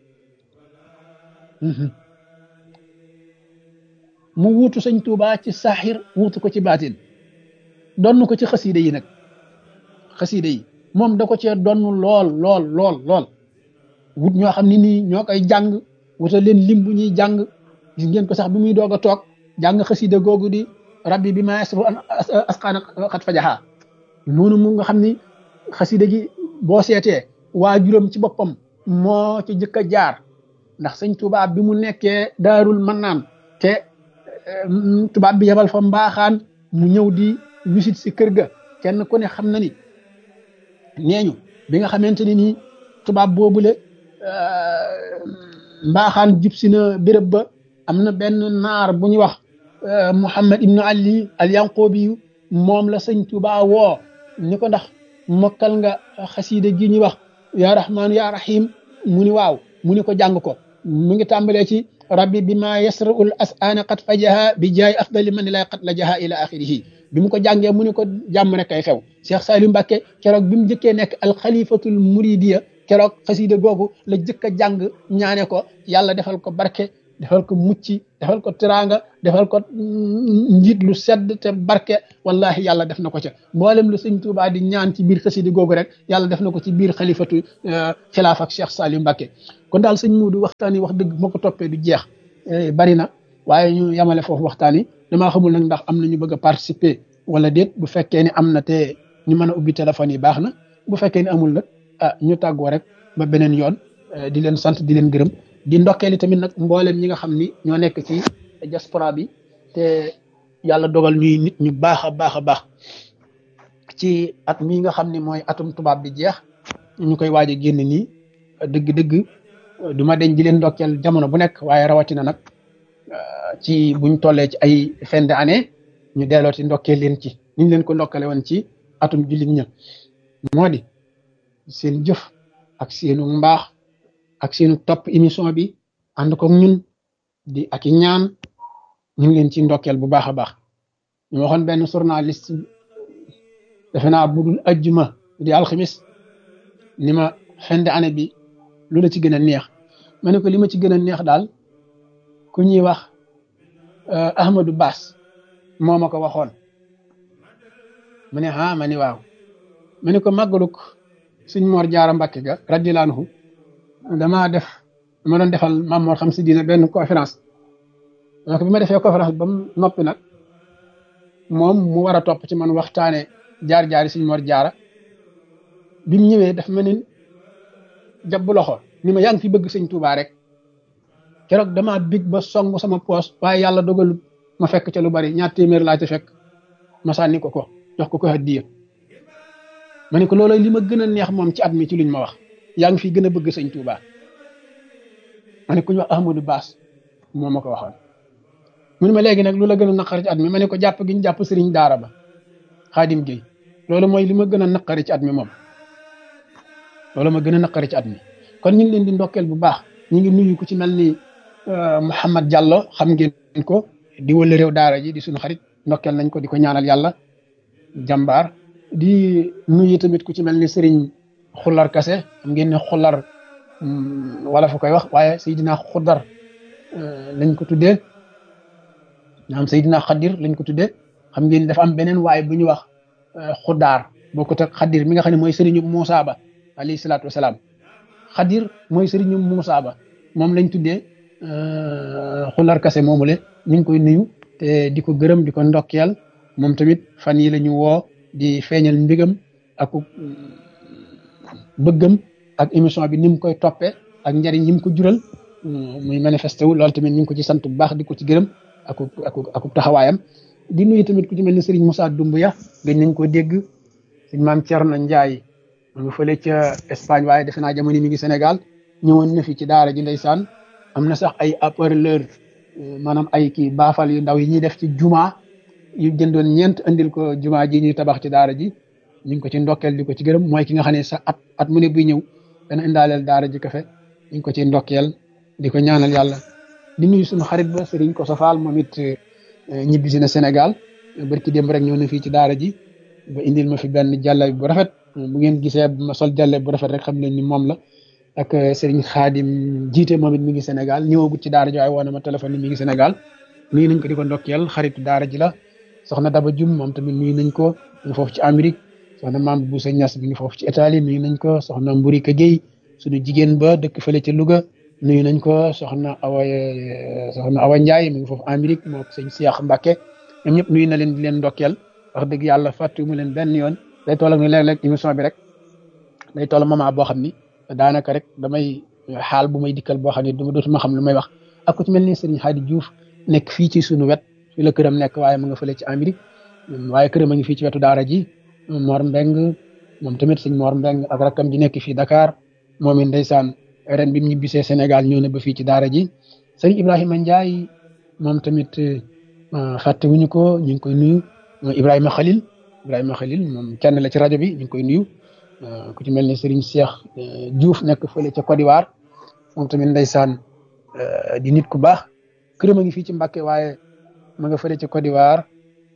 Speaker 1: mu wuutu sëñ Tuuba ci saaxir wuutu ko ci baatin donn ko ci xasiida yi nag xasiida yi moom da ko cee donn lool lool lool lool wut ñoo xam ne nii ñoo koy jàng wutal leen lim bu ñuy jàng gis ngeen ko sax bi muy doog a toog jàng xasiida googu di rabbi bi ma yasru asqaana xat fajaxaa noonu mu nga xam ni xasiida gi boo seetee waajuram ci boppam moo ci jëkk a jaar ndax sëñ Tuuba bi mu nekkee daarul mannaan te tubaab bi yebal fa mbaaxaan mu ñëw di wisit si kër ga kenn ku ne xam na ni neeñu bi nga xamante ni nii tubaab boobule mbaaxaan jub si na béréb ba am na benn naar bu ñuy wax Muhammad ibnu Ali al Yanqoobi moom la sëñ Tuuba woo ni ko ndax mokkal nga xasiida gi ñuy wax yaa rahmaanu yaa rahim mu ni waaw mu ni ko jàng ko mu ngi tàmbalee ci rabbi bi ma yasraul asana qad fajaha bi jaay afdali man lay qad la jaha ila axirihi bi mu ko jàngee mu ni ko jàmm rek kay xew Cheikh Saliou Mbacke keroog bi mu jëkkee nekk alxalifatul muridiya keroog xasiida googu la jëkk a jàng ñaane ko yàlla defal ko barke defal ko mucc defal ko teraanga defal ko njiit lu sedd te barke wallahi yàlla def na ko ca mboolem lu sëñ Tuubaa di ñaan ci biir xasidi googu rek yàlla def na ko ci biir xalifatu xilaaf ak Cheikh Saliou Mbacké kon daal sëñ Muudu waxtaan yi wax dëgg moo ko toppee du jeex bari na waaye ñu yamale foofu waxtaan yi damaa xamul nag ndax am na ñu bëgg a participer wala déet bu fekkee ni am na te ñu mën a ubbi téléphone yi baax na bu fekkee ni amul nag ah ñu tàggoo rek ba beneen yoon di leen sant di leen gërëm di ndokkeeli tamit nag mboolem ñi nga xam ni ñoo nekk ci diaspora bi te yàlla dogal ñuy nit ñu baax a baax a baax ci at mii nga xam ni mooy atum tubaab bi jeex ñu koy waaj a génn nii dëgg-dëgg du ma deñ di leen ndokkeel jamono bu nekk waaye rawatina nag ci buñ tollee ci ay fin d'année ñu delloo ci ndokkeel leen ci niñ leen ko ndokkale woon ci atum jullit ña moo di seen jëf ak seenu mbaax ak seenu topp émission bi ànd ko ñun di ak i ñaan ñu ngi leen ci ndokkeel bu baax a baax ñu waxoon benn journaliste defe naa budul ajjuma di alxamis ni ma fin d'année bi lu la ci gën a neex ma ne ko li ma ci gën a neex daal ku ñuy wax Ahmadou Bass moo ma ko waxoon mu ne ah ma ni waaw ma ne ko màggaluk suñ Mor Jaara Mbàkke ga radiyallaahu anhu damaa def ma doon defal Maam Mor xam si diina benn conférence donc bi ma defee conférence ba mu noppi nag moom mu war a topp ci man waxtaane jaar-jaari suñ Mor Jaara bi mu ñëwee dafa mel ni jàpp loxo ni ma yaa ngi fi bëgg sëñ Tuubaa rek keroog damaa big ba song sama poos waaye yàlla dogalut ma fekk ca lu bari ñaar téeméer laa ca fekk ma sànni ko ko jox ko ko hadiya ma ne ko loolooy li ma gën a neex moom ci at mi ci luñ ma wax yaa ngi fi gën a bëgg sëñ Tuubaa ma ne ku ñu wax Ahmadou Bass moo ma ko waxoon mu ne ma léegi nag lu la gën a naqari ci at mi ma ne ko jàpp gi ñu jàpp sëriñ daara ba Xaadim Géey loolu mooy li ma gën a naqari ci at mi moom loolu ma gën a naqari ci at mi kon ñu ngi leen di ndokkeel bu baax ñu ngi nuyu ku ci mel ni Mouhamad Diallo xam ngeen ko di wële réew daara ji di suñu xarit ndokkeel nañ ko di ko ñaanal yàlla jàmbaar di nuyu tamit ku ci mel ni Serigne Xular Kase xam ngeen ne Xular wala fu koy wax waaye Seydina Xudar lañ ko tuddee naam Seydina Xadir lañ ko tuddee xam ngeen dafa am beneen waaye bu ñu wax Xudaar bokkut ak Xadir mi nga xam ne mooy Serigne Moussa Ba alayhi salaatu wasalaam Xadir mooy Serigne Moussa Ba moom lañ tuddee Xular Kase moomule ñu ngi koy nuyu te di ko gërëm di ko ndokkeel moom tamit fan yi la ñu woo di feeñal mbigam ak bëggam ak émission bi ni mu koy toppee ak njariñ yi mu ko jural muy manifesté wu loolu tamit ñu ngi ko ci sant bu baax di ko ci gërëm ak ak ak taxawaayam di nuyu tamit ku ci mel ni Serigne Moussa Doumbouya gëj nañ ko dégg sëñ maam Thierno Ndiaye mu ngi fële ca Espagne waaye defe naa jamono mi ngi Sénégal ñëwoon na fi ci daara ji ndeysaan am na sax ay haut-parleur maanaam ay kii baafal yu ndaw yi ñuy def ci juma yu jëndoon ñeent andil ko juma ji ñuy tabax ci daara ji ñu ngi ko ci ndokkeel di ko ci gërëm mooy ki nga xam ne sax at at mu ne buy ñëw dana indaaleel daara ji kafe ñu ngi ko ci ndokkeel di ko ñaanal yàlla di nuyu suñu xarit ba Serigne ko sofaal moom it ñibbisi na Sénégal barki démb rek ñëw na fii ci daara ji ba indil ma fi benn jàlla bu rafet bu ngeen gisee ma sol jàlle bu rafet rek xam leen ni moom la ak Serigne Khadim jiite moom it mi ngi Sénégal ñëwagut ci daara ji waaye woo na ma téléphone ni mi ngi Sénégal nuyu nañ ko di ko ndokkeel xaritu daara ji la soxna Daba Jum moom tamit nuyu nañ ko mi ngi foofu ci Amérique soxna Maam Boussa Niass mi ngi foofu ci Italie nuyu nañ ko soxna Mburika Gueye suñu jigéen ba dëkk fële ca Louga nuyu nañ ko soxna Awa soxna Awa Ndiaye mi ngi foofu Amérique moo sëñ Cheikh Mbacke ñoom ñëpp nuyu na leen di leen ndokkeel wax dëgg yàlla fàttu mu leen benn yoon day toll ak ni léeg-léeg émission bi rek day toll moment boo xam ni daanaka rek damay xaal bu may dikkal boo xam ne du dootuma xam lu may wax ak ku ci mel ni Serigne Hadi Diouf nekk fii ci sunu wet fii la këram nekk waaye mu nga fële ci Amérique waaye këram a ngi fii ci wetu daara ji Mor Mbeng moom tamit sëñ Mor Mbeng ak rakkam ji nekk fii Dakar moom it ndeysaan ren bi mu ñibbisee Sénégal ñëw na ba fii ci daara ji sëñ Ibrahima Ndiaye moom tamit fàtte wuñu ko ñu ngi koy nuyu Ibrahima Khalil Ibrahima Khalil moom kenn la ci rajo bi ñu ngi koy nuyu ku ci mel ni Serigne Cheikh Diouf nekk fële ca Côte d'Ivoire moom tamit ndeysaan di nit ku baax këram a ngi fii ci Mbàkke waaye ma nga fële ca Côte d'Ivoire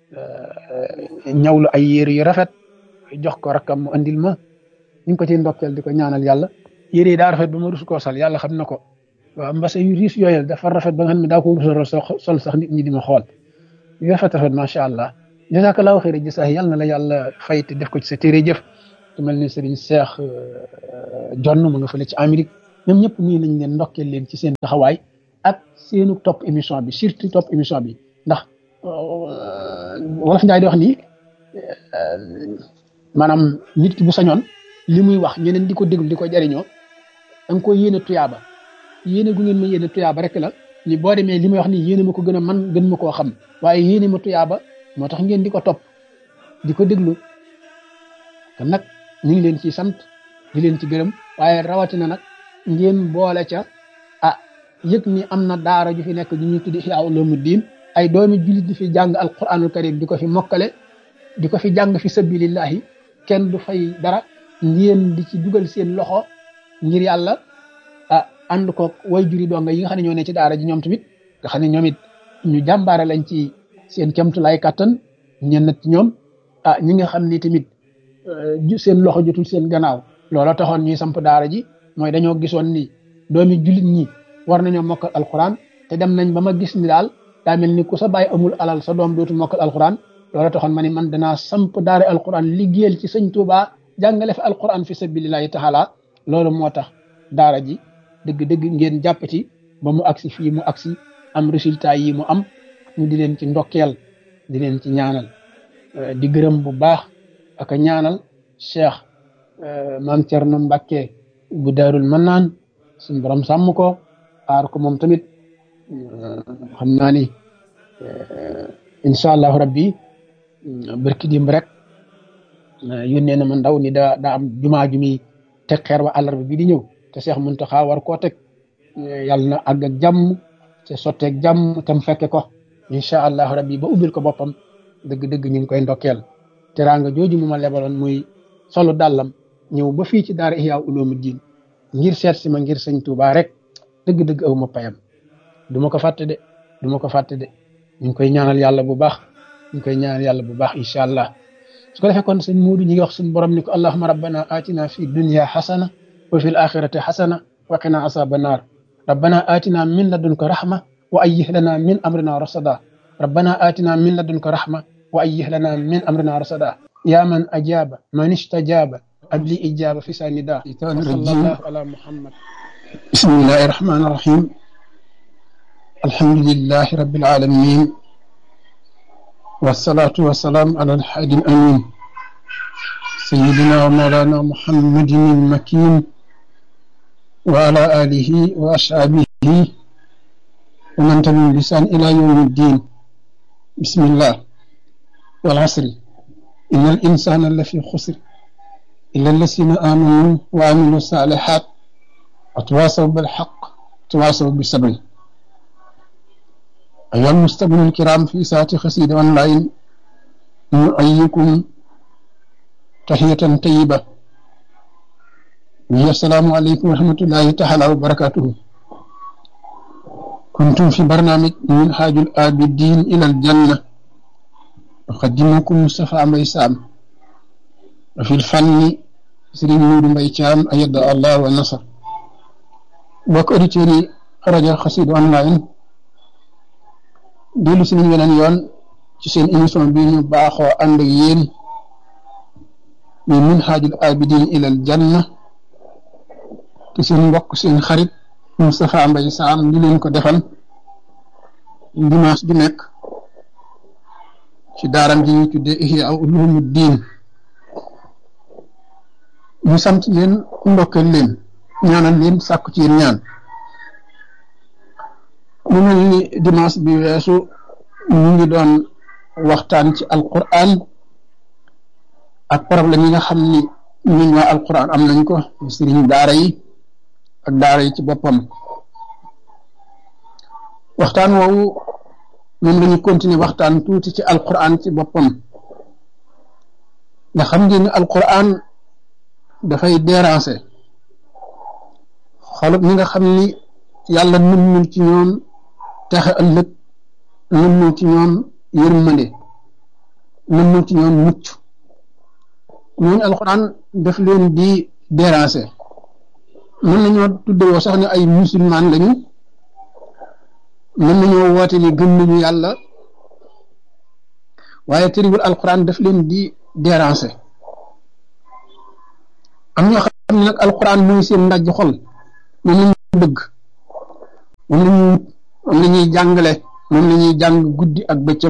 Speaker 1: ñawlu ay yére yu rafet jox ko rakkam mu andil ma ñu ngi ko ciy ndokkeel di ko ñaanal yàlla yére yi daa rafet ba ma rus koo sal yàlla xam na ko waaw mbase yu riis yooyu dafa rafet ba nga xam ne daa ko rusa sol sax nit ñi di ma xool yu rafet rafet macha allah jazakallahu xëyra jësaay yàlla na la yàlla fay te def ko ci sa téere jëf te mel ni sëriñ Seex jonn mu nga fële ci Amérique ñoom ñëpp nii nañ leen ndokkeel leen ci seen taxawaay ak seenu topp émission bi surtout topp émission bi ndax wolof Njaay di wax nii maanaam nit ki bu sañoon li muy wax ñeneen di ko déglu di ko jariñoo da nga ko yéene tuyaaba yéene gu ngeen ma yéene tuyaaba rek la ni boo demee li may wax nii yéene ma ko gën a man gën ma koo xam waaye yéene ma tuyaaba moo tax ngeen di ko topp di ko déglu kon nag ñu ngi leen ci sant di leen ci gërëm waaye rawatina nag ngeen boole ca ah yëg ni am na daara ju fi nekk ju ñuy tuddi Ihya Ulumuddin ay doomi jullit di fi jàng alquranul karim di ko fi mokkale di ko fi jàng fi sabilillahi kenn du fay dara ngeen di ci dugal seen loxo ngir yàlla ah ànd ko way juri donga yi nga xam ne ñoo ne ci daara ji ñoom tamit nga xam ne ñoom it ñu jàmbaare lañ ci seen kemtulaay kàttan ñenn ci ñoom ah ñi nga xam ni tamit seen loxo jotul seen gannaaw loola taxoon ñuy samp daara ji mooy dañoo gisoon ni doomi jullit ñi war nañoo mokkal alquran te dem nañ ba ma gis ni daal daa mel ni ku sa bàyyi amul alal sa doom dootul mokkal alquran loola taxoon ma ni man danaa samp daara alquran liggéeyal ci sëñ Tuubaa jàngale fi alquran fi sabilillahi taala loolu moo tax daara ji dëgg-dëgg ngeen jàpp ci ba mu agsi fii mu agsi am résultat yi mu am ñu di leen ci ndokkeel di leen ci ñaanal di gërëm bu baax ak a ñaanal cheikh maam Cerno Mbàkke bu daarul mannaan suñ borom sàmm ko aar ko moom tamit xam naa ni incha allahu rabbi barki dimb rek yónnee na ma ndaw ni daa daa am jumaa ju muy teg xeer wa àllarba bi di ñëw te Cheikh Muntaxa war koo teg yàlla na àgg ak jàmm te sotteeg jàmm te mu fekke ko incha allahu rabbi ba ubbil ko boppam dëgg-dëgg ñu ngi koy ndokkeel teraanga jooju mu ma lebaloon muy solu dàllam ñëw ba fii ci daara Ihya Ulumuddin ngir seet si ma ngir sëñ Tuubaa rek dëgg-dëgg aw ma payam du ma ko fàtte de du ma ko fàtte de ñu ngi koy ñaanal yàlla bu baax ñu ngi koy ñaanal yàlla bu baax incha allah su ko defee kon sëñ Muudu ñi ngi wax suñu borom ni ko allahuma rabbana atina fi dunya xasana wa fi l axirati xasana wa qina asaba naar rabbana atina min ladunka rahma wa ayyih lana min amrina rasada rabbana atina min ladunka rahma wa ayyih lana min amrina rasada ya man ajaba man istajaba abli ijaba fi sanida sallallahu ala muhammad bismillahi rahmani rahim alhamdulillahi rabbil alamin والصلاة والسلام على الحادي الأمين سيدنا ومولانا محمد المكين وعلى آله وأصحابه ومن تبعهم بلسان إلى يوم الدين بسم الله والعصر إن الإنسان لفي خسر إلا الذين آمنوا وعملوا الصالحات وتواصوا بالحق وتواصوا بالصبر أيها المستمعون الكرام في ساعة خسيد أونلاين نؤيكم تحية طيبة وهي السلام عليكم ورحمة الله تعالى وبركاته كنتم في برنامج من حاج الآبدين إلى الجنة أقدمكم مصطفى ميسام وفي الفن سرين نور ميتام أيد الله والنصر وكأريتيري رجل خسيد أونلاين dellu si nañ weneen yoon ci seen émission bi ñu baaxoo ànd ak yéen muy minhaajul abidin ilal janna te seen mbokk seen xarit Moustapha Mbaye Sam di leen ko defal dimanche bi nekk ci daaram ji ñuy tuddee Ihya Ulumuddin ñu sant leen ndokkeel leen ñaanal leen sàkku ci yéen ñaan mu mel ni dimanche bi weesu ñu ngi doon waxtaan ci alquran ak problème yi nga xam ni ñun waa alquran am nañ ko sëriñ daara yi ak daara yi ci boppam waxtaan woowu moom lañu continuer waxtaan tuuti ci alquran ci boppam nga xam ngeen ni alquran dafay déranger xolub ñi nga xam ni yàlla nëmmul ci ñoom texe ëllëg nëmmul ci ñoom yërmande nëmmul ci ñoom mucc ñooñu alxuraan daf leen di déranger mën nañoo tuddewoo sax ne ay musulman lañu mën nañoo woote ni gëm nañu yàlla waaye tëriwul alquran daf leen di déranger am ñoo xam ne nag alquran mooy seen ndaj xol moom lañu bëgg moom lañu moom la ñuy jàngale moom la ñuy jàng guddi ak bëccëg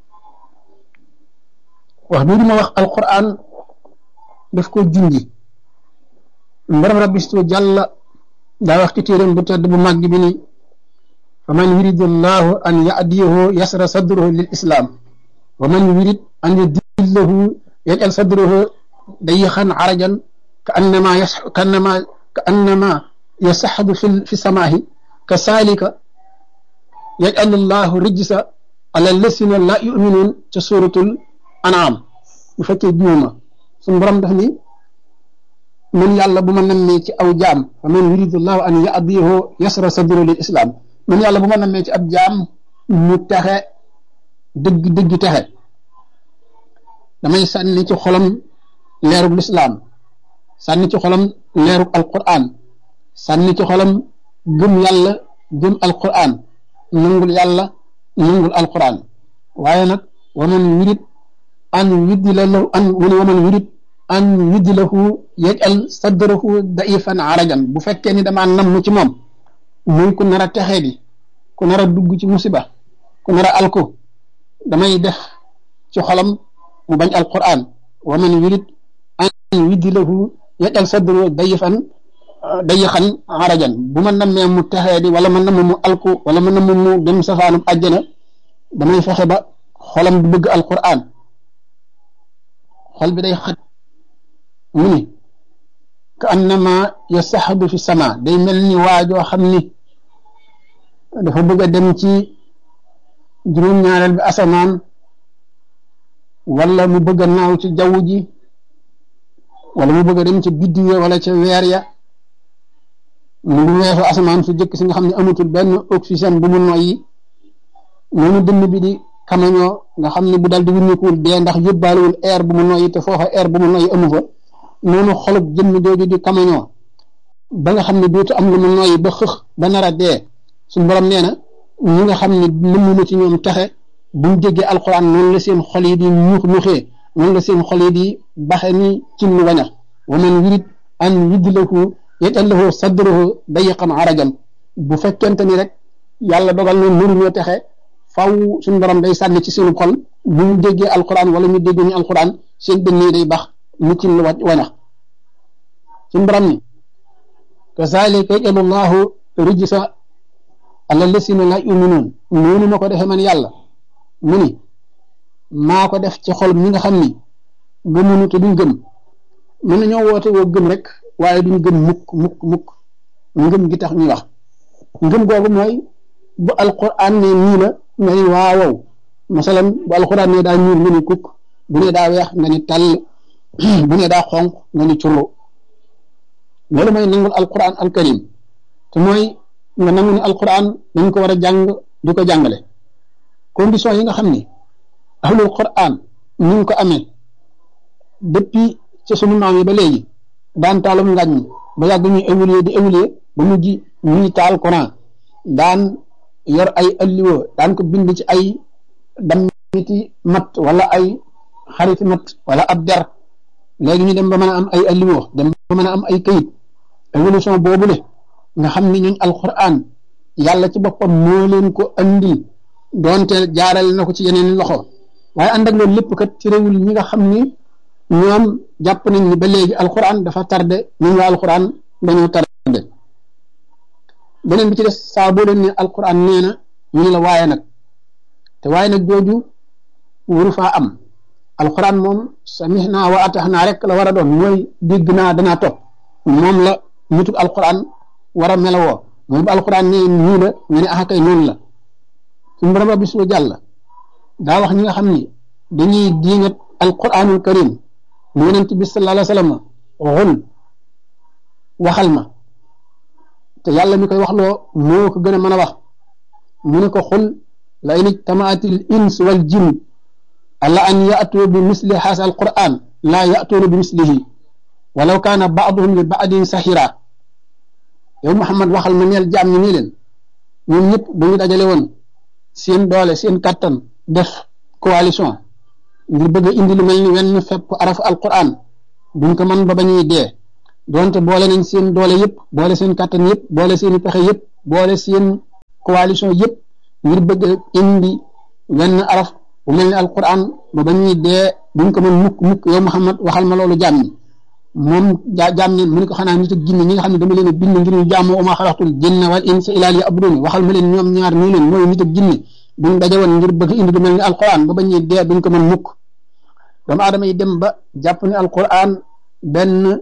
Speaker 1: wax bii ma wax alquran daf ko junji mbaram rabbi stu jàlla daa wax ci téeréem bu tedd bu màgg bi ni fa man yuridu llahu an yadiyahu yasra sadruhu lil islam wa man yurid an yudillahu yajal sadruhu dayixan arajan ka annama yas ka annama ka annama yasaxadu fi fi samaahi ka saalika yajal llahu rijsa ala lasina la yuminuun ca suratul an'am bu fekkee juuma suñu borom daf ni man yàlla bu ma nammee ci aw jaam fa man yuridu llahu an yadiyahu yasra sadruhu lil islam man yàlla bu ma nammee ci ab jaam mu texe dëgg dëgg texe damay sànni ci xolam leerug lislaam sànni ci xolam leerug alquran sànni ci xolam gëm yàlla gëm alquran nangul yàlla nangul alquran waaye nag waman yurid an yuddila lahu an wani waman yurid an yuddilahu yajal sadrahu daifan arajan bu fekkee ni damaa namm ci moom muy ku nar a texee di ku nar a dugg ci musiba ku nar a alku damay def ci xolam mu bañ alquran wa man yurid an yuddilahu yajal sadru dayifan dayixan arajan bu ma nammee mu texee di wala ma namm mu alku wala ma namm mu dem safaanum àjjana damay fexe ba xolam du bëgg alquran xol bi day xat mu ni ka annama yasaxadu fi sama day mel ni waajoo xam ni dafa bëgg a dem ci juróom-ñaareel bi asamaan wala mu bëgg a naaw ci jaww ji wala mu bëgg a dem ci biddiw ya wala ca weer ya mu ngi weesu asamaan su jëkk si nga xam ne amatul benn oxygène bu mu noyyi noonu dënn bi di kamañoo nga xam ne bu dal di wuññikuwul dee ndax yóbbaalewul air bu mu noyyi te foofa air bu mu noyyi amu fa noonu xolub jëmm jooju di kamañoo ba nga xam ne dootu am lu mu noyyi ba xëx ba nar a dee suñu borom nee na ñi nga xam ne nëmm na ci ñoom texe buñ déggee alquran noonu la seen xol yi di ñuux ñuuxee noonu la seen xol yi di baxe ni ci lu wañax wa man yurid an yudlahu yajal lahu sadrahu dayiqan arajan bu fekkente ni rek yàlla dogal na mënuñoo texe faw suñu borom day sànni ci seenu xol bu ñu déggee alquran wala ñu dégg ñu alquran seen dënn yi day bax mu ci lu wañax suñu borom ni kazalika yajalu llahu rijsa ala lasina la yuminuun noonu ma ko defee man yàlla mu ni maa ko def ci xol ñi nga xam ni gëmunu te duñ gëm mën nañoo woote woo gëm rek waaye duñ gëm mukk mukk mukk ngëm gi tax ñuy wax ngëm googu mooy bu alquran ne nii la nga ni waawow masalan bu alquran ne daa ñuul nga ni kukk bu ne daa weex nga ni tàll bu ne daa xonq nga ni curlu loolu mooy nangul alquran alkarim te mooy nga nangu ni alquran dañ ko war a jàng di ko jàngale condition yi nga xam ni ahlul quran ñu ngi ko amee depuis ci sunu maam yi ba léegi daan taalum ngàññ ba yàgg ñuy évoluer di évoluer ba mujj ñuy taal Quran daan yor ay alliwo daan ko bind ci ay dammiti mat wala ay xariti mat wala ab der léegi ñu dem ba mën a am ay alliwo dem ba mën a am ay kayit évolution boobule nga xam ni ñooñ alquran yàlla ci boppam moo leen ko andil doonte jaarale na ko ci yeneen loxo waaye ànd ak loolu lépp kat ci réewul ñi nga xam ni ñoom jàpp nañ ni ba léegi alquran dafa tardé ñun waa alquran dañoo tardé beneen bi ci des saa boo leen ne alquran nee na ñu ne la waaye nag te waaye nag jooju wuru faa am alquran moom samihna wa ataxnaa rek la war a doon mooy dégg naa danaa topp moom la nituk alquran war a melawoo mooy bu alquran nee nii la ñu ne ah kay noonu la suñu borom rabbi su jàll daa wax ñi nga xam ni dañuy diingat alquranul karim mu yonent bi sallallahu alayhi wa sallam xul waxal ma te yàlla mi koy wax loo moo ko gën a mën a wax mu ne ko xul la in ijtamaatil ins wal jin ala an yatu bi misli haasa alquran laa yatuuna bi mislihi walaw kaana baaduhum li baadin sahira yow Muhammad waxal ma neel jaam ñi nii leen ñoom ñëpp bu ñu dajale woon seen doole seen kattan def coalition ngir bëgg a indi lu mel ni wenn fepp araf alquran duñ ko mën ba ba ñuy dee donte boole nañ seen doole yëpp boole seen kattan yëpp boole seen pexe yëpp boole seen coalition yëpp ngir bëgg a indi wenn araf bu mel ni alquran ba ba ñuy dee duñ ko mën mukk mukk yow Muhammad waxal ma loolu jaam ñi moom jaa jaam ñi mu ne ko xanaa nit ak jinne ñi nga xam ne dama leen a bind ngir ñu jaamoo uma xalaxtul jinna wal insa ilaa liya'budun waxal ma leen ñoom ñaar nii leen mooy nit ak jinne buñ daje woon ngir bëgg indi lu mel ni alquran ba ba ñuy dee duñ ko mën mukk doomu aadama yi dem ba jàpp ne alquran benn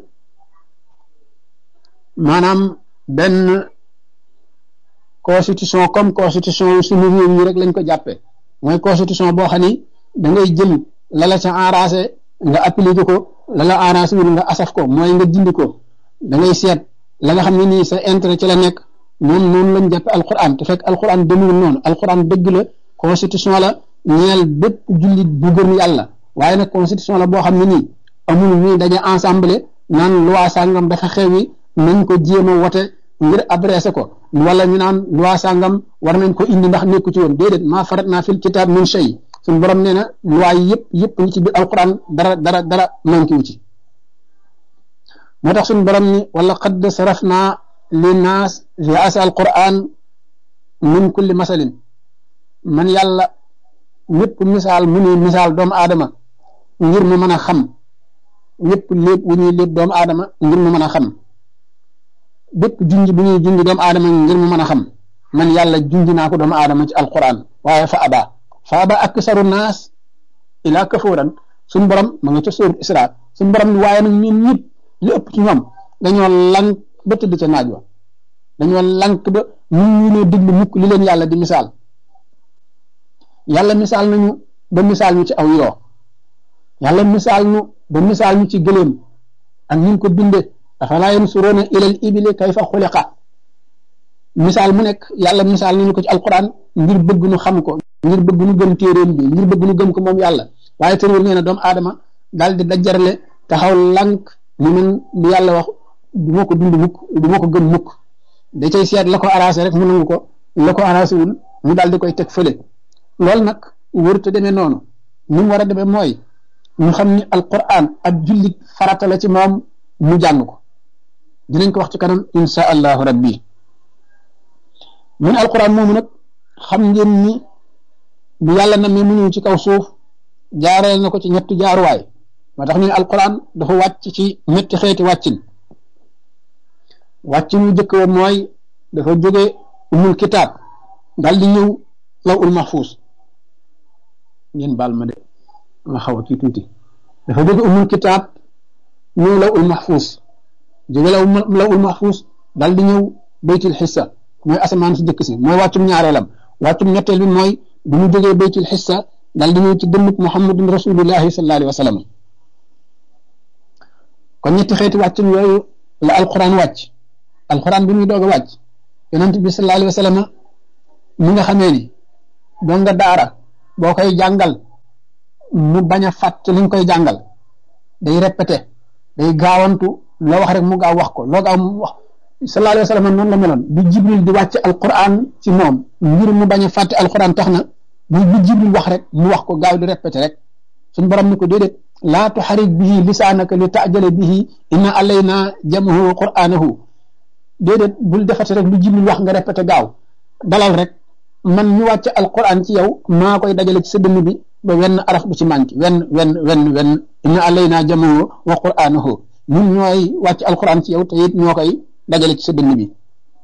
Speaker 1: maanaam benn constitution comme constitution suñu réew yi rek lañ ko jàppee mooy constitution boo xam ni da ngay jël la la ca enragé nga appliqué ko la la arrangé wul nga asaf ko mooy nga dindi ko da ngay seet la nga xam ne nii sa intérêt ci la nekk noonu noonu lañ jàppe alquran te fekk alquran demul noonu alquran dëgg la constitution la ñeel bépp jullit bu gëm yàlla waaye nag constitution la boo xam ne nii amul ñuy daje ensemble naan loi sàngam dafa xewi nañ ko jéem a wote ngir adressé ko wala ñu naan loi sàngam war nañ ko indi ndax nekku ci woon déedéet maa farat naa fil kitaab min shay suñu borom nee na loi yi yëpp yëpp ñi ci biir alquran dara dara dara manqué wu ci moo tax suñu borom ni wala qad sarafna linnaas fi asa alquran min kulli masalin man yàlla ñëpp misaal mu ni misaal doomu aadama ngir mu mën a xam ñëpp lépp wu ñuy lépp doomu aadama ngir mu mën a xam bépp junj bu ñuy junj doomu aadama ngir mu mën a xam man yàlla junj naa ko doomu aadama ci alquran waaye fa aba fa aba aksaru naas ila kafuran suñ borom ma nga ca sóoru isra suñ borom ni waaye nag ñun ñëpp li ëpp ci ñoom dañoo lank ba tëdd ca naaj wa dañoo lank ba mun ñu ne déglu mukk li leen yàlla di misaal yàlla misaal nañu ba misaal ñu ci aw yoo yàlla misaal ñu ba misaal ñu ci gëléem ak ñu ko binde afalaa yansuruuna ilal ibili kayfa xuliqa misaal mu nekk yàlla misaal nañu ko ci alquran ngir bëgg nu xam ko ngir bëgg nu gëm téeréem bi ngir bëgg nu gëm ko moom yàlla waaye tërwul nee na doomu aadama daal di dajarle taxaw lank ni man li yàlla wax du ma ko dund mukk du ma ko gëm mukk da cay seet la ko arrangé rek mu nangu ko la ko arrangé wul mu daal di koy teg fële loolu nag wërta demee noonu ni mu war a demee mooy ñu xam ni alquran ab jullit farata la ci moom mu jàng ko dinañ ko wax ci kanam insha allahu rabbi mun alquran moomu nag xam ngeen ni bu yàlla na mi mu ñëw ci kaw suuf jaareel na ko ci ñetti jaaruwaay moo tax ñu ne alquran dafa wàcc ci ñetti xeeti wàccin wàccin wu jëkk wa mooy dafa jóge umul kitaab dal di ñëw law ul mahfuus ngeen baal ma de ma xaw a kii tuuti dafa jóge umul kitaab ñëw law ul mahfuus jóge law law ul mahfuus dal di ñëw baytul xissa mooy asamaan si jëkk si mooy wàccum ñaareelam wàccum ñetteel bi mooy bu mu jógee baytul xissa dal di ñëw ci dënnub muhammadun rasulullahi sallallahu alayhi wa sallam kon ñetti xeeti wàccum yooyu la alquran wàcc alquran bi muy doog a wàcc yonent bi sallallahu alayhi wa sallam mi nga xamee ni doon nga daara boo koy jàngal mu bañ a fàtt li nga koy jàngal day répété day gaawantu loo wax rek mu gaaw wax ko loo gaaw mu wax sallallahu alayhi wa sallam noonu la meloon bi jibril di wàcc alquran ci moom ngir mu bañ a fàtte alquran tax na bu bi jibril wax rek mu wax ko gaaw di répété rek suñ borom ni ko déedéet laa tuxarik bihi lisaanaka li taajale bihi inna alayna jamahu wa qur'anahu déedéet bul defate rek lu jibril wax nga répété gaaw dalal rek man ñu wàcc alquran ci yow maa koy dajale ci sa dënn bi ba wenn araf bu ci manqué wenn wenn wenn wenn inna alayna jamahu wa qur'anahu ñun ñooy wàcc alquran ci yow te it ñoo koy dajale ci sa dënn bi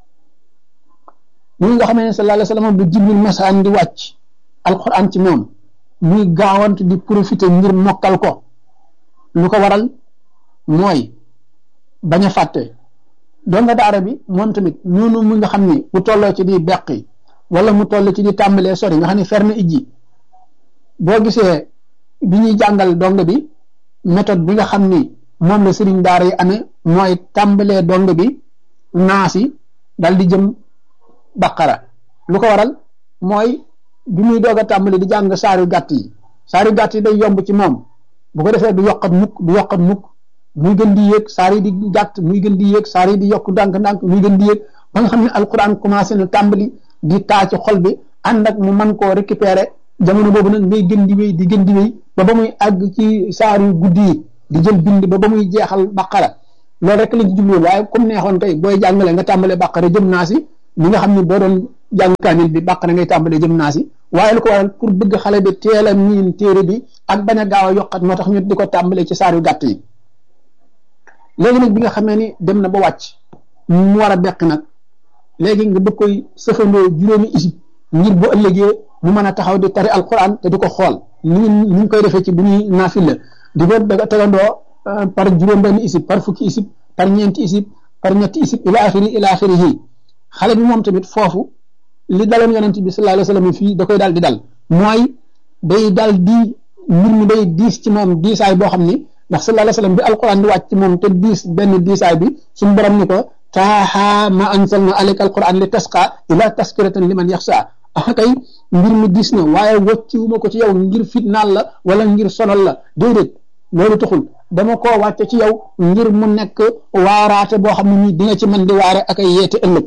Speaker 1: ñi nga xamee ne sallallahu alayhi wa sallam bu jibril masaan di wàcc alquran ci moom muy gaawant di profiter ngir mokkal ko lu ko waral mooy bañ a fàtte doon nga daara bi moom tamit noonu mu nga xam ni bu tolloo ci di beqi wala mu toll ci di tàmbalee sori nga xam ne fer na ijji boo gisee bi ñuy jàngal dong bi méthode bi nga xam ni moom la sëriñ daara yi amee mooy tàmbalee dong bi naasi dal di jëm baqara lu ko waral mooy bi muy doog a tàmbali di jàng saari gàtt yi saari gàtt yi day yomb ci moom bu ko defee du yokkat mukk du yokkat mukk muy gën di yéeg saar yi di gàtt muy gën di yéeg saar yi di yokk ndànk-ndànk muy gën di yéeg ba nga xam ne alquran commencé na tàmbali di taa ci xol bi ànd ak mu mën koo récupérer jamono boobu nag ngay gën di wéy di gën di wéy ba ba muy àgg ci saar yu guddi yi di jël bind ba ba muy jeexal baqara loolu rek lañ ci jublu waaye comme neexoon kay booy jàngale nga tàmbalee baqara jëm naa si li nga xam ne boo doon jàng kaamil bi baqara ngay tàmbalee jëm naa si waaye lu ko waral pour bëgg xale bi teel a miin téere bi ak bañ a gaaw a yokkat moo tax ñu di ko tàmbalee ci saar yu gàtt yi léegi nag bi nga xamee ni dem na ba wàcc mu war a bekk nag léegi nga bëgg koy sëfandoo juróomi isib ngir bu ëllëgee mu mën a taxaw di tari alquran te di ko xool ni ni ñu koy defee ci bu ñuy naafila di ko tegandoo par juróom benn isib par fukki isib par ñeenti isib par ñetti isib ila axiri ila axirihi xale bi moom tamit foofu li daloon yonent bi sallallahu alayhi wa sallam fii da koy daal di dal mooy day daal di mbir mi day diis ci moom diisaay boo xam ni ndax sallallahu alayhi wa sallam bi alquran di wàcc ci moom te diis benn diisaay bi suñu borom ni ko taaha ma anzalna alayka alquran li tasqa ila taskiratan liman yaxsa ah kay mbir mi diis na waaye wàcciwuma ko ci yow ngir fitnaal la wala ngir sonal la déedéet loolu taxul dama koo wàcce ci yow ngir mu nekk waaraate boo xam ne nii di nga ci mën di waare ak ay yeete ëllëg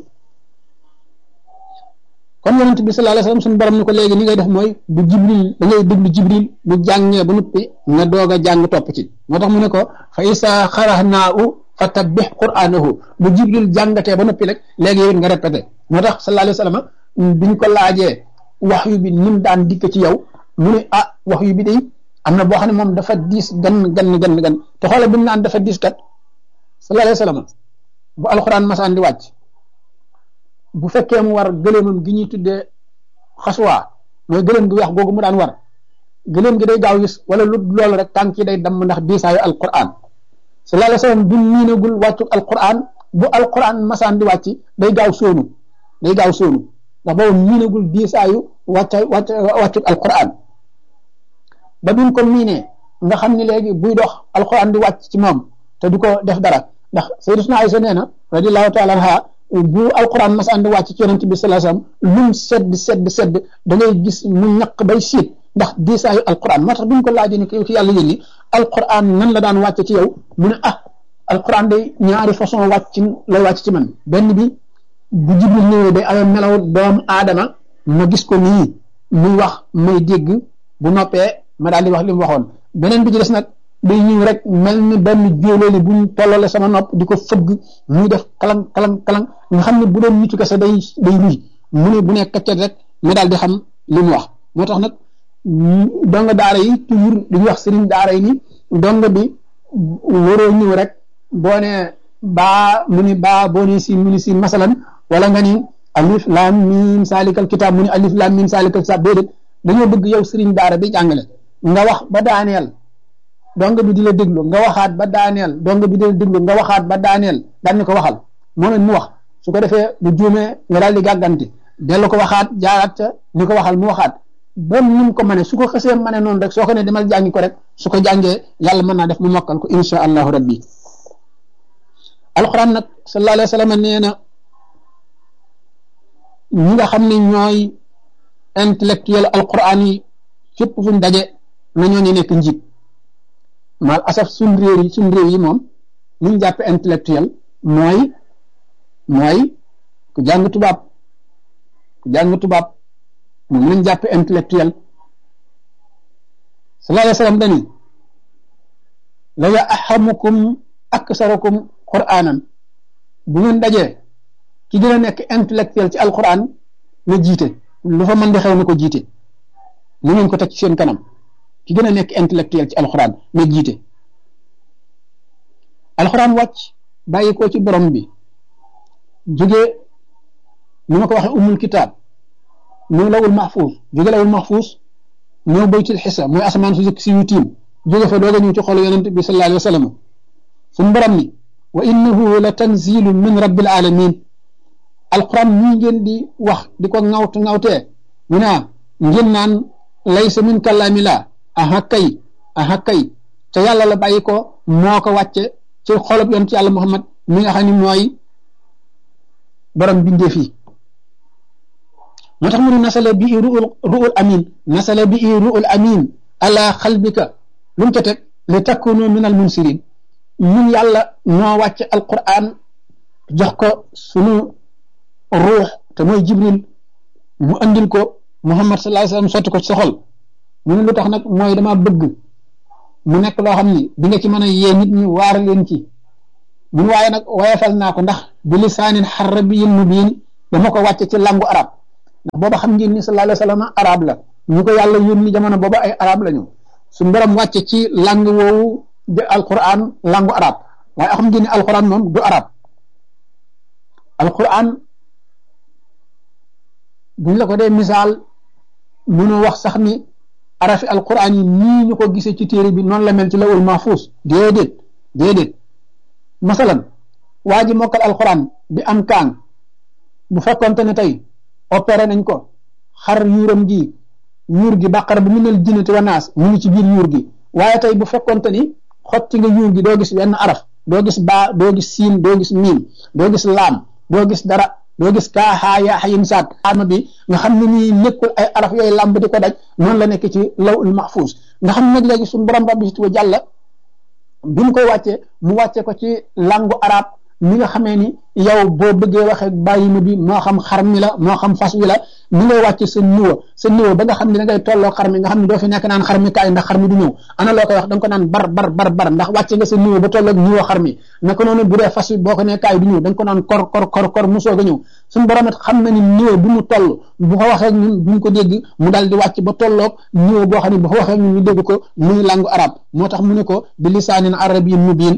Speaker 1: kon yonent bi sallallahu alayhi wasallam suñu borom ni ko léegi ni ngay def mooy bu jibril da ngay déglu jibril bu jàngee ba noppi nga doog a jàng topp ci moo tax mu ne ko fa isa xarahnaahu fa tabbix qur'anahu bu jibril jàngatee ba noppi rek léegi yow nga répété moo tax sallallahu alayhi wasallam biñ ko laajee wax yu bi nim daan dikk ci yow mu ne ah wax yu bi day am na boo xam ne moom dafa diis gan gan gan gan te xoolal bi mu naan dafa diis kat sallallahu alayhi wasallam bu alxuraan masaan di wàcc bu fekkee mu war gëléemam gi ñuy tuddee xasuwaa mooy gëléem gi weex googu mu daan war gëléem gi day gaaw gis wala lu loolu rek tànk yi day damm ndax diisaayu alquran sallallahu alayhi wasallam bu miinagul wàccu alquran bu alquran masaan di wàcc day gaaw sóonu day gaaw sóonu ndax boobu miinagul diisaayu wàcc wàcc wàccu alquran ba bi mu ko miinee nga xam ni léegi buy dox alquran di wàcc ci moom te du ko def dara ndax sayyidatuna Aysa nee na radiyallahu taala anha bu alquran masaan di wàcc ci yonent bi sallallahu alayhi wasallam lum sedd sedd sedd da ngay gis mu ñaq bay siit ndax diisaayu alquran moo tax bi ñu ko laajee ni ko ci yàlla yónni alquran nan la daan wàcc ci yow mu ne ah alquran day ñaari façon wàcc lay wàcc ci man benn bi bu jibril ñëwee day amee melaw doomu aadama ma gis ko nii muy wax may dégg bu noppee ma daal di wax li mu waxoon beneen bi ci des nag day ñëw rek mel ni benn jóolóoli buñ tollale sama nopp di ko fëgg muy def kalang kalang kalang nga xam ne bu doon nitu kese day day ruy mu ne bu nekk kaccet rek ma daal di xam li mu wax moo tax nag donga daara yi toujours dañuy wax sëriñ daara yi ni donga bi waroo ñëw rek boo ne baa mu ni baa boo ne si mu ni si masalan wala nga ni alif lam mim salikal kitab mu ni alif lam mim salikal kitab déedéet dañoo bëgg yow sëriñ daara bi jàngale nga wax ba daaneel donga bi di la déglu nga waxaat ba daaneel donga bi di la déglu nga waxaat ba daaneel daan ni ko waxal moom it mu wax su ko defee bu juumee nga daal di gàgganti dellu ko waxaat jaaraat ca ni ko waxal mu waxaat ba ni mu ko mënee su ko xasee mënee noonu rek soo ko ne demal jàngi ko rek su ko jàngee yàlla mën naa def mu mokkal ko insha allahu rabbi alquran nag sallallahu alayhi wa sallam nee na ñi nga xam ne ñooy intellectuel alquran yi fépp fu ñu daje na ñoo ñu nekk njiit maal asaf suñ réew yi suñ réew yi moom li ñu jàppe intellectuel mooy mooy ku jàng tubaab ku jàng tubaab moom lañ jàppe intellectuel sallallahu alayhi wa sallam dani la ya ahamukum aksarukum qur'anan bu ngeen dajee ki gën a nekk intellectuel ci alquran na jiite lu fa mën di xew na ko jiite na ngeen ko teg ci seen kanam ki gën a nekk intellectuel ci alquran na jiite alquran wàcc bàyyi ko ci borom bi jóge ni ma ko waxee umul kitaab ñëw lawul mahfuus jóge lawul mahfuus ñëw baytul xisa mooy asamaan su si yu tiim jóge fa doog a ñëw ci xolu yonent bi sallallahu alayhi wa sallam suñu borom ni wa innahu la tanzilu min rabbil alamin alquran ñii ngeen di wax di ko ŋawt ŋawtee mu ne ngeen naan laysa min kalaami la aha kay aha kay te yàlla la bàyyi ko moo ko wàcce ci xolob yonent yàlla muhammad mi nga xam ne mooy borom bindee fii moo tax mu ne nasala bi ruul ruul amin nasala bi ruul amin ala xalbika lu mu ca teg li takunu min al munsirin ñun yàlla noo wàcce alquran jox ko sunu ruux te mooy jibril mu andil ko muhammad sallallahu alayhi wasallam sotti ko ci sa xol ñu ne lu tax nag mooy dama bëgg mu nekk loo xam ni di nga ci mën a yee nit ñi waar leen ci mun waaye nag wayefal naa ko ndax bi lisaanin xarabiyyin mubiin dama ko wàcce ci langu arab ndax booba xam ngeen ni sallallahu alayhi wasallam arab la ñu ko yàlla yónni jamono booba ay arab la ñu suñu borom wàcce ci lang woowu de alquran langu arab waaye xam ngeen ni alquran moom du arab alquran buñ la ko dee misaal mënoo wax sax ni arafi alquran yi nii ñu ko gisee ci téere bi noonu la mel ci lawul mahfuus déedéet déedéet masalan waa ji mokkal alquran bi am kaan bu fekkonte ne tey opéré nañ ko xar yuuram gi yuur gi bàqara bu mu nel jinnati wa naas mu ngi ci biir yuur gi waaye tey bu fekkonte ni xotti nga yuur gi doo gis wenn araf doo gis baa doo gis siin doo gis miim doo gis laam doo gis dara doo gis kaa xaa yaa xayim saat arma bi nga xam ne nii nekkul ay araf yooyu làmb di ko daj noonu la nekk ci lawul mahfuus nga xam ne nag léegi suñu borom rabbi si wa jàlla bi mu koy wàccee mu wàcce ko ci langu arab mi nga xamee ni yow boo bëggee waxee bàyyi ma bi moo xam xar mi la moo xam fas wi la ni ngay wàcce sa niveau sa niveau ba nga xam ne da ngay tolloo xar mi nga xam ne doo fi nekk naan xar mi kaay ndax xar mi du ñëw ana loo koy wax da nga ko naan bar bar bar bar ndax wàcce nga sa niveau ba tolloog niveau xar mi naka noonu bu dee fas wi boo ko nee kaay du ñëw da nga ko naan kor kor kor kor mu soog a ñëw suñu borom it xam na ni niveau bi mu toll bu ko waxee ñun duñ ko dégg mu daal di wàcc ba tolloog niveau boo xam ne bu ko waxee ñun ñu dégg ko muy langu arab moo tax mu ne ko bi lisaanin arabiyyin mubiin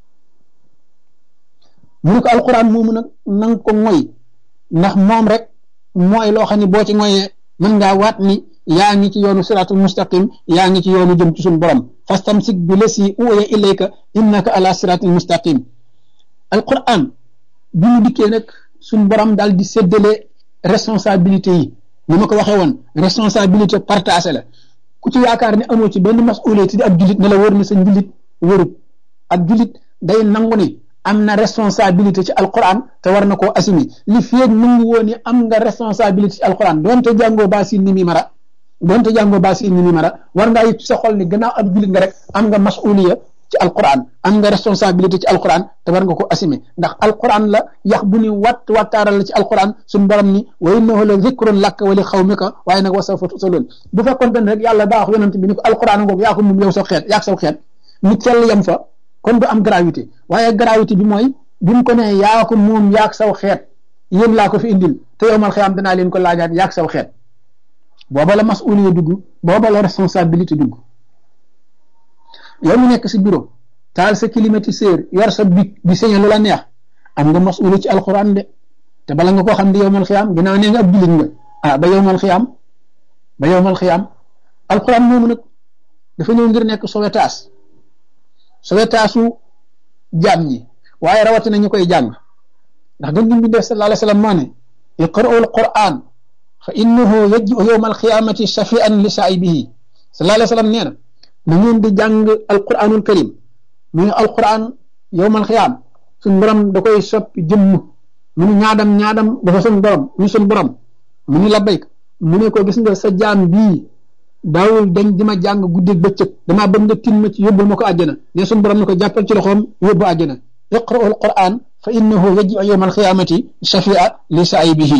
Speaker 1: mu ne ko alquran moomu nag na nga ko moy ndax moom rek mooy loo xam ne boo ci moyee mën ngaa waat ni yaa ngi ci yoonu siratul mustaqim yaa ngi ci yoonu jëm ci suñu borom fastamsik bi lasi uwaya ilayka innaka ala siratil mustaqim alquran bi mu dikkee nag suñu borom daal di séddale responsabilité yi ni ma ko waxee woon responsabilité partagée la ku ci yaakaar ne amoo ci benn masuliyé di ab julit ne la wër na sa njulit wërut ab julit day nangu ni am na responsabilité ci alquran te war na koo assumé li feeg nangu woon ni am nga responsabilité ci alquran doonte jàngoo baasin ni mi mara doonte jàngoo baasin ni mi mara war ngaa yëg ci sa xol ni gannaaw ab julit nga rek am nga masuliya ci alquran am nga responsabilité ci alquran te war nga ko assumé ndax alquran la yax bu ni watt wattaaral la ci alquran suñu borom ni wa innahu la zikrun lak wa li xawmika waaye nag wa sawfa tusaloon bu fekkoon ne rek yàlla daa wax yonent bi ni ko alquran ngoog yaa ko moom yow sa xeet yaa sa xeet mu tell yem fa kon du am gravité waaye gravité bi mooy bi mu ko nee yaa ko moom yaag saw xeet yéen laa ko fi indil te yow mal xiyaam danaa leen ko laajaat yaag saw xeet booba la masuliya dugg booba la responsabilité dugg yow mu nekk si bureau taal sa climatiseur yor sa bic di sañe lu la neex am nga masuliya ci alxuraan de te bala nga koo xam di yow mal xiyaam ginnaaw nee nga ab jullit nga ah ba yow mal xiyaam ba yow mal xiyaam alxuraan moomu nag dafa ñëw ngir nekk sowetaas sowetaasu jaam ñi waaye rawatina ñu koy jàng ndax gën gi mbindee sallallahu alayhi wa sallam moo ne iqra'u alquran fa innahu yaji'u yawma alqiyamati shafi'an li saa'ibihi sallallahu alayhi wa sallam nee na na ngeen di jàng alquranul karim muy alquran yawma alqiyam suñ borom da koy soppi jëmm mu ni ñaadam ñaadam dafa suñ borom ñu suñ borom mu ni labbayk mu ne ko gis nga sa jaam bii daawul dañ di ma jàng guddeeg bëccëg damaa bëgg nga tin ma ci yóbbul ma ko àjjana ne suñu borom ne ko jàppal ci loxoom yóbbu àjjana iqra'u alquran fa innahu yaji'u yawma alqiyamati shafia li saa'ibihi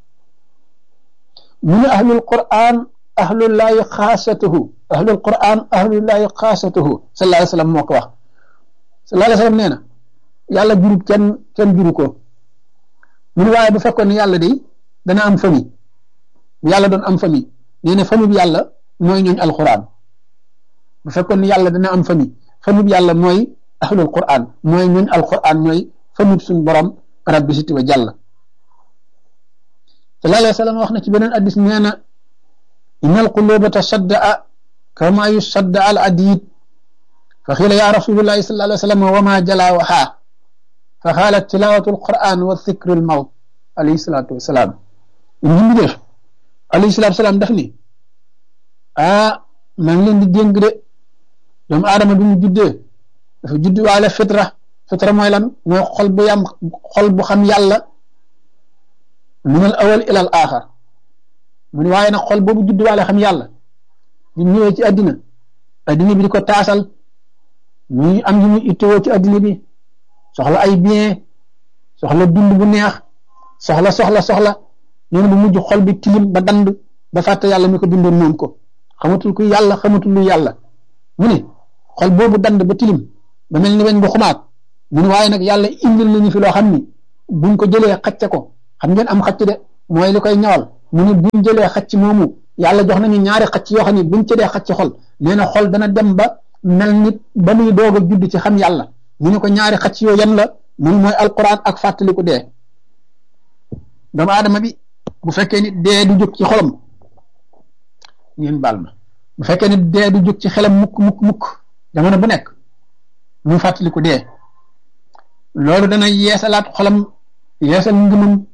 Speaker 1: mu ne ahlul quran ahlullahi xaasatuhu ahlul quran ahlullahi xaasatuhu sallallahu alayhi wa sallam moo ko wax sallallahu alayhi wa sallam nee na yàlla jurub kenn kenn juru ko mu ne waaye bu fekkoon ne yàlla day dana am famille bu yàlla doon am famille nee na famille bi yàlla mooy ñooñ alquran bu fekkoon ni yàlla dana am famille famille bi yàlla mooy ahlul quran mooy ñooñ alquran mooy famille suñ borom rabbi siti wa jàll sallallahu alayhi wa sallam wax na ci beneen addis nee na inna alquluba tashaddaa kama yusadda al adid fa xiila ya rasulullahi sallallahu alayhi wa sallam wa ma jala waxaa fa xaalat tilawatu alquran wa dhikru almawt alayhi salatu wasalaam ñu def alayhi salaatu salaam daf ni ah maa ngi leen di dénk de doomu aadama bi mu juddee dafa judd waale fitra fitra mooy lan mooy xol bu yam xol bu xam yàlla min al awal ila al axar mu ni waaye nag xol boobu judd waale xam yàlla di ñëwee ci àddina àddina bi di ko taasal muy am yu muy ittewoo ci addina bi soxla ay bien soxla dund bu neex soxla soxla soxla nee na bu mujj xol bi tilim ba dand ba fàtte yàlla mi ko bindoon moom ko xamatul ku yàlla xamatul lu yàlla mu ne xol boobu dand ba tilim ba mel ni weñ bu xumaat mu ne waaye nag yàlla indil nañu fi loo xam ni buñ ko jëlee xacce ko xam ngeen am xacc de mooy li koy ñawal mu ne buñ jëlee xacc moomu yàlla jox nañu ñaari xacc yoo xam ne buñ ci dee xacc xol nee na xol dana dem ba mel nit ba muy doog a judd ci xam yàlla mu ne ko ñaari xacc yoo yan la mun mooy alquran ak fàttaliku dee doomu aadama bi bu fekkee ni dee du jóg ci xolam ngeen baal ma bu fekkee ni dee du jóg ci xelam mukk mukk mukk jamono bu nekk mu fàttaliku dee loolu dana yeesalaat xolam yeesal ngëmam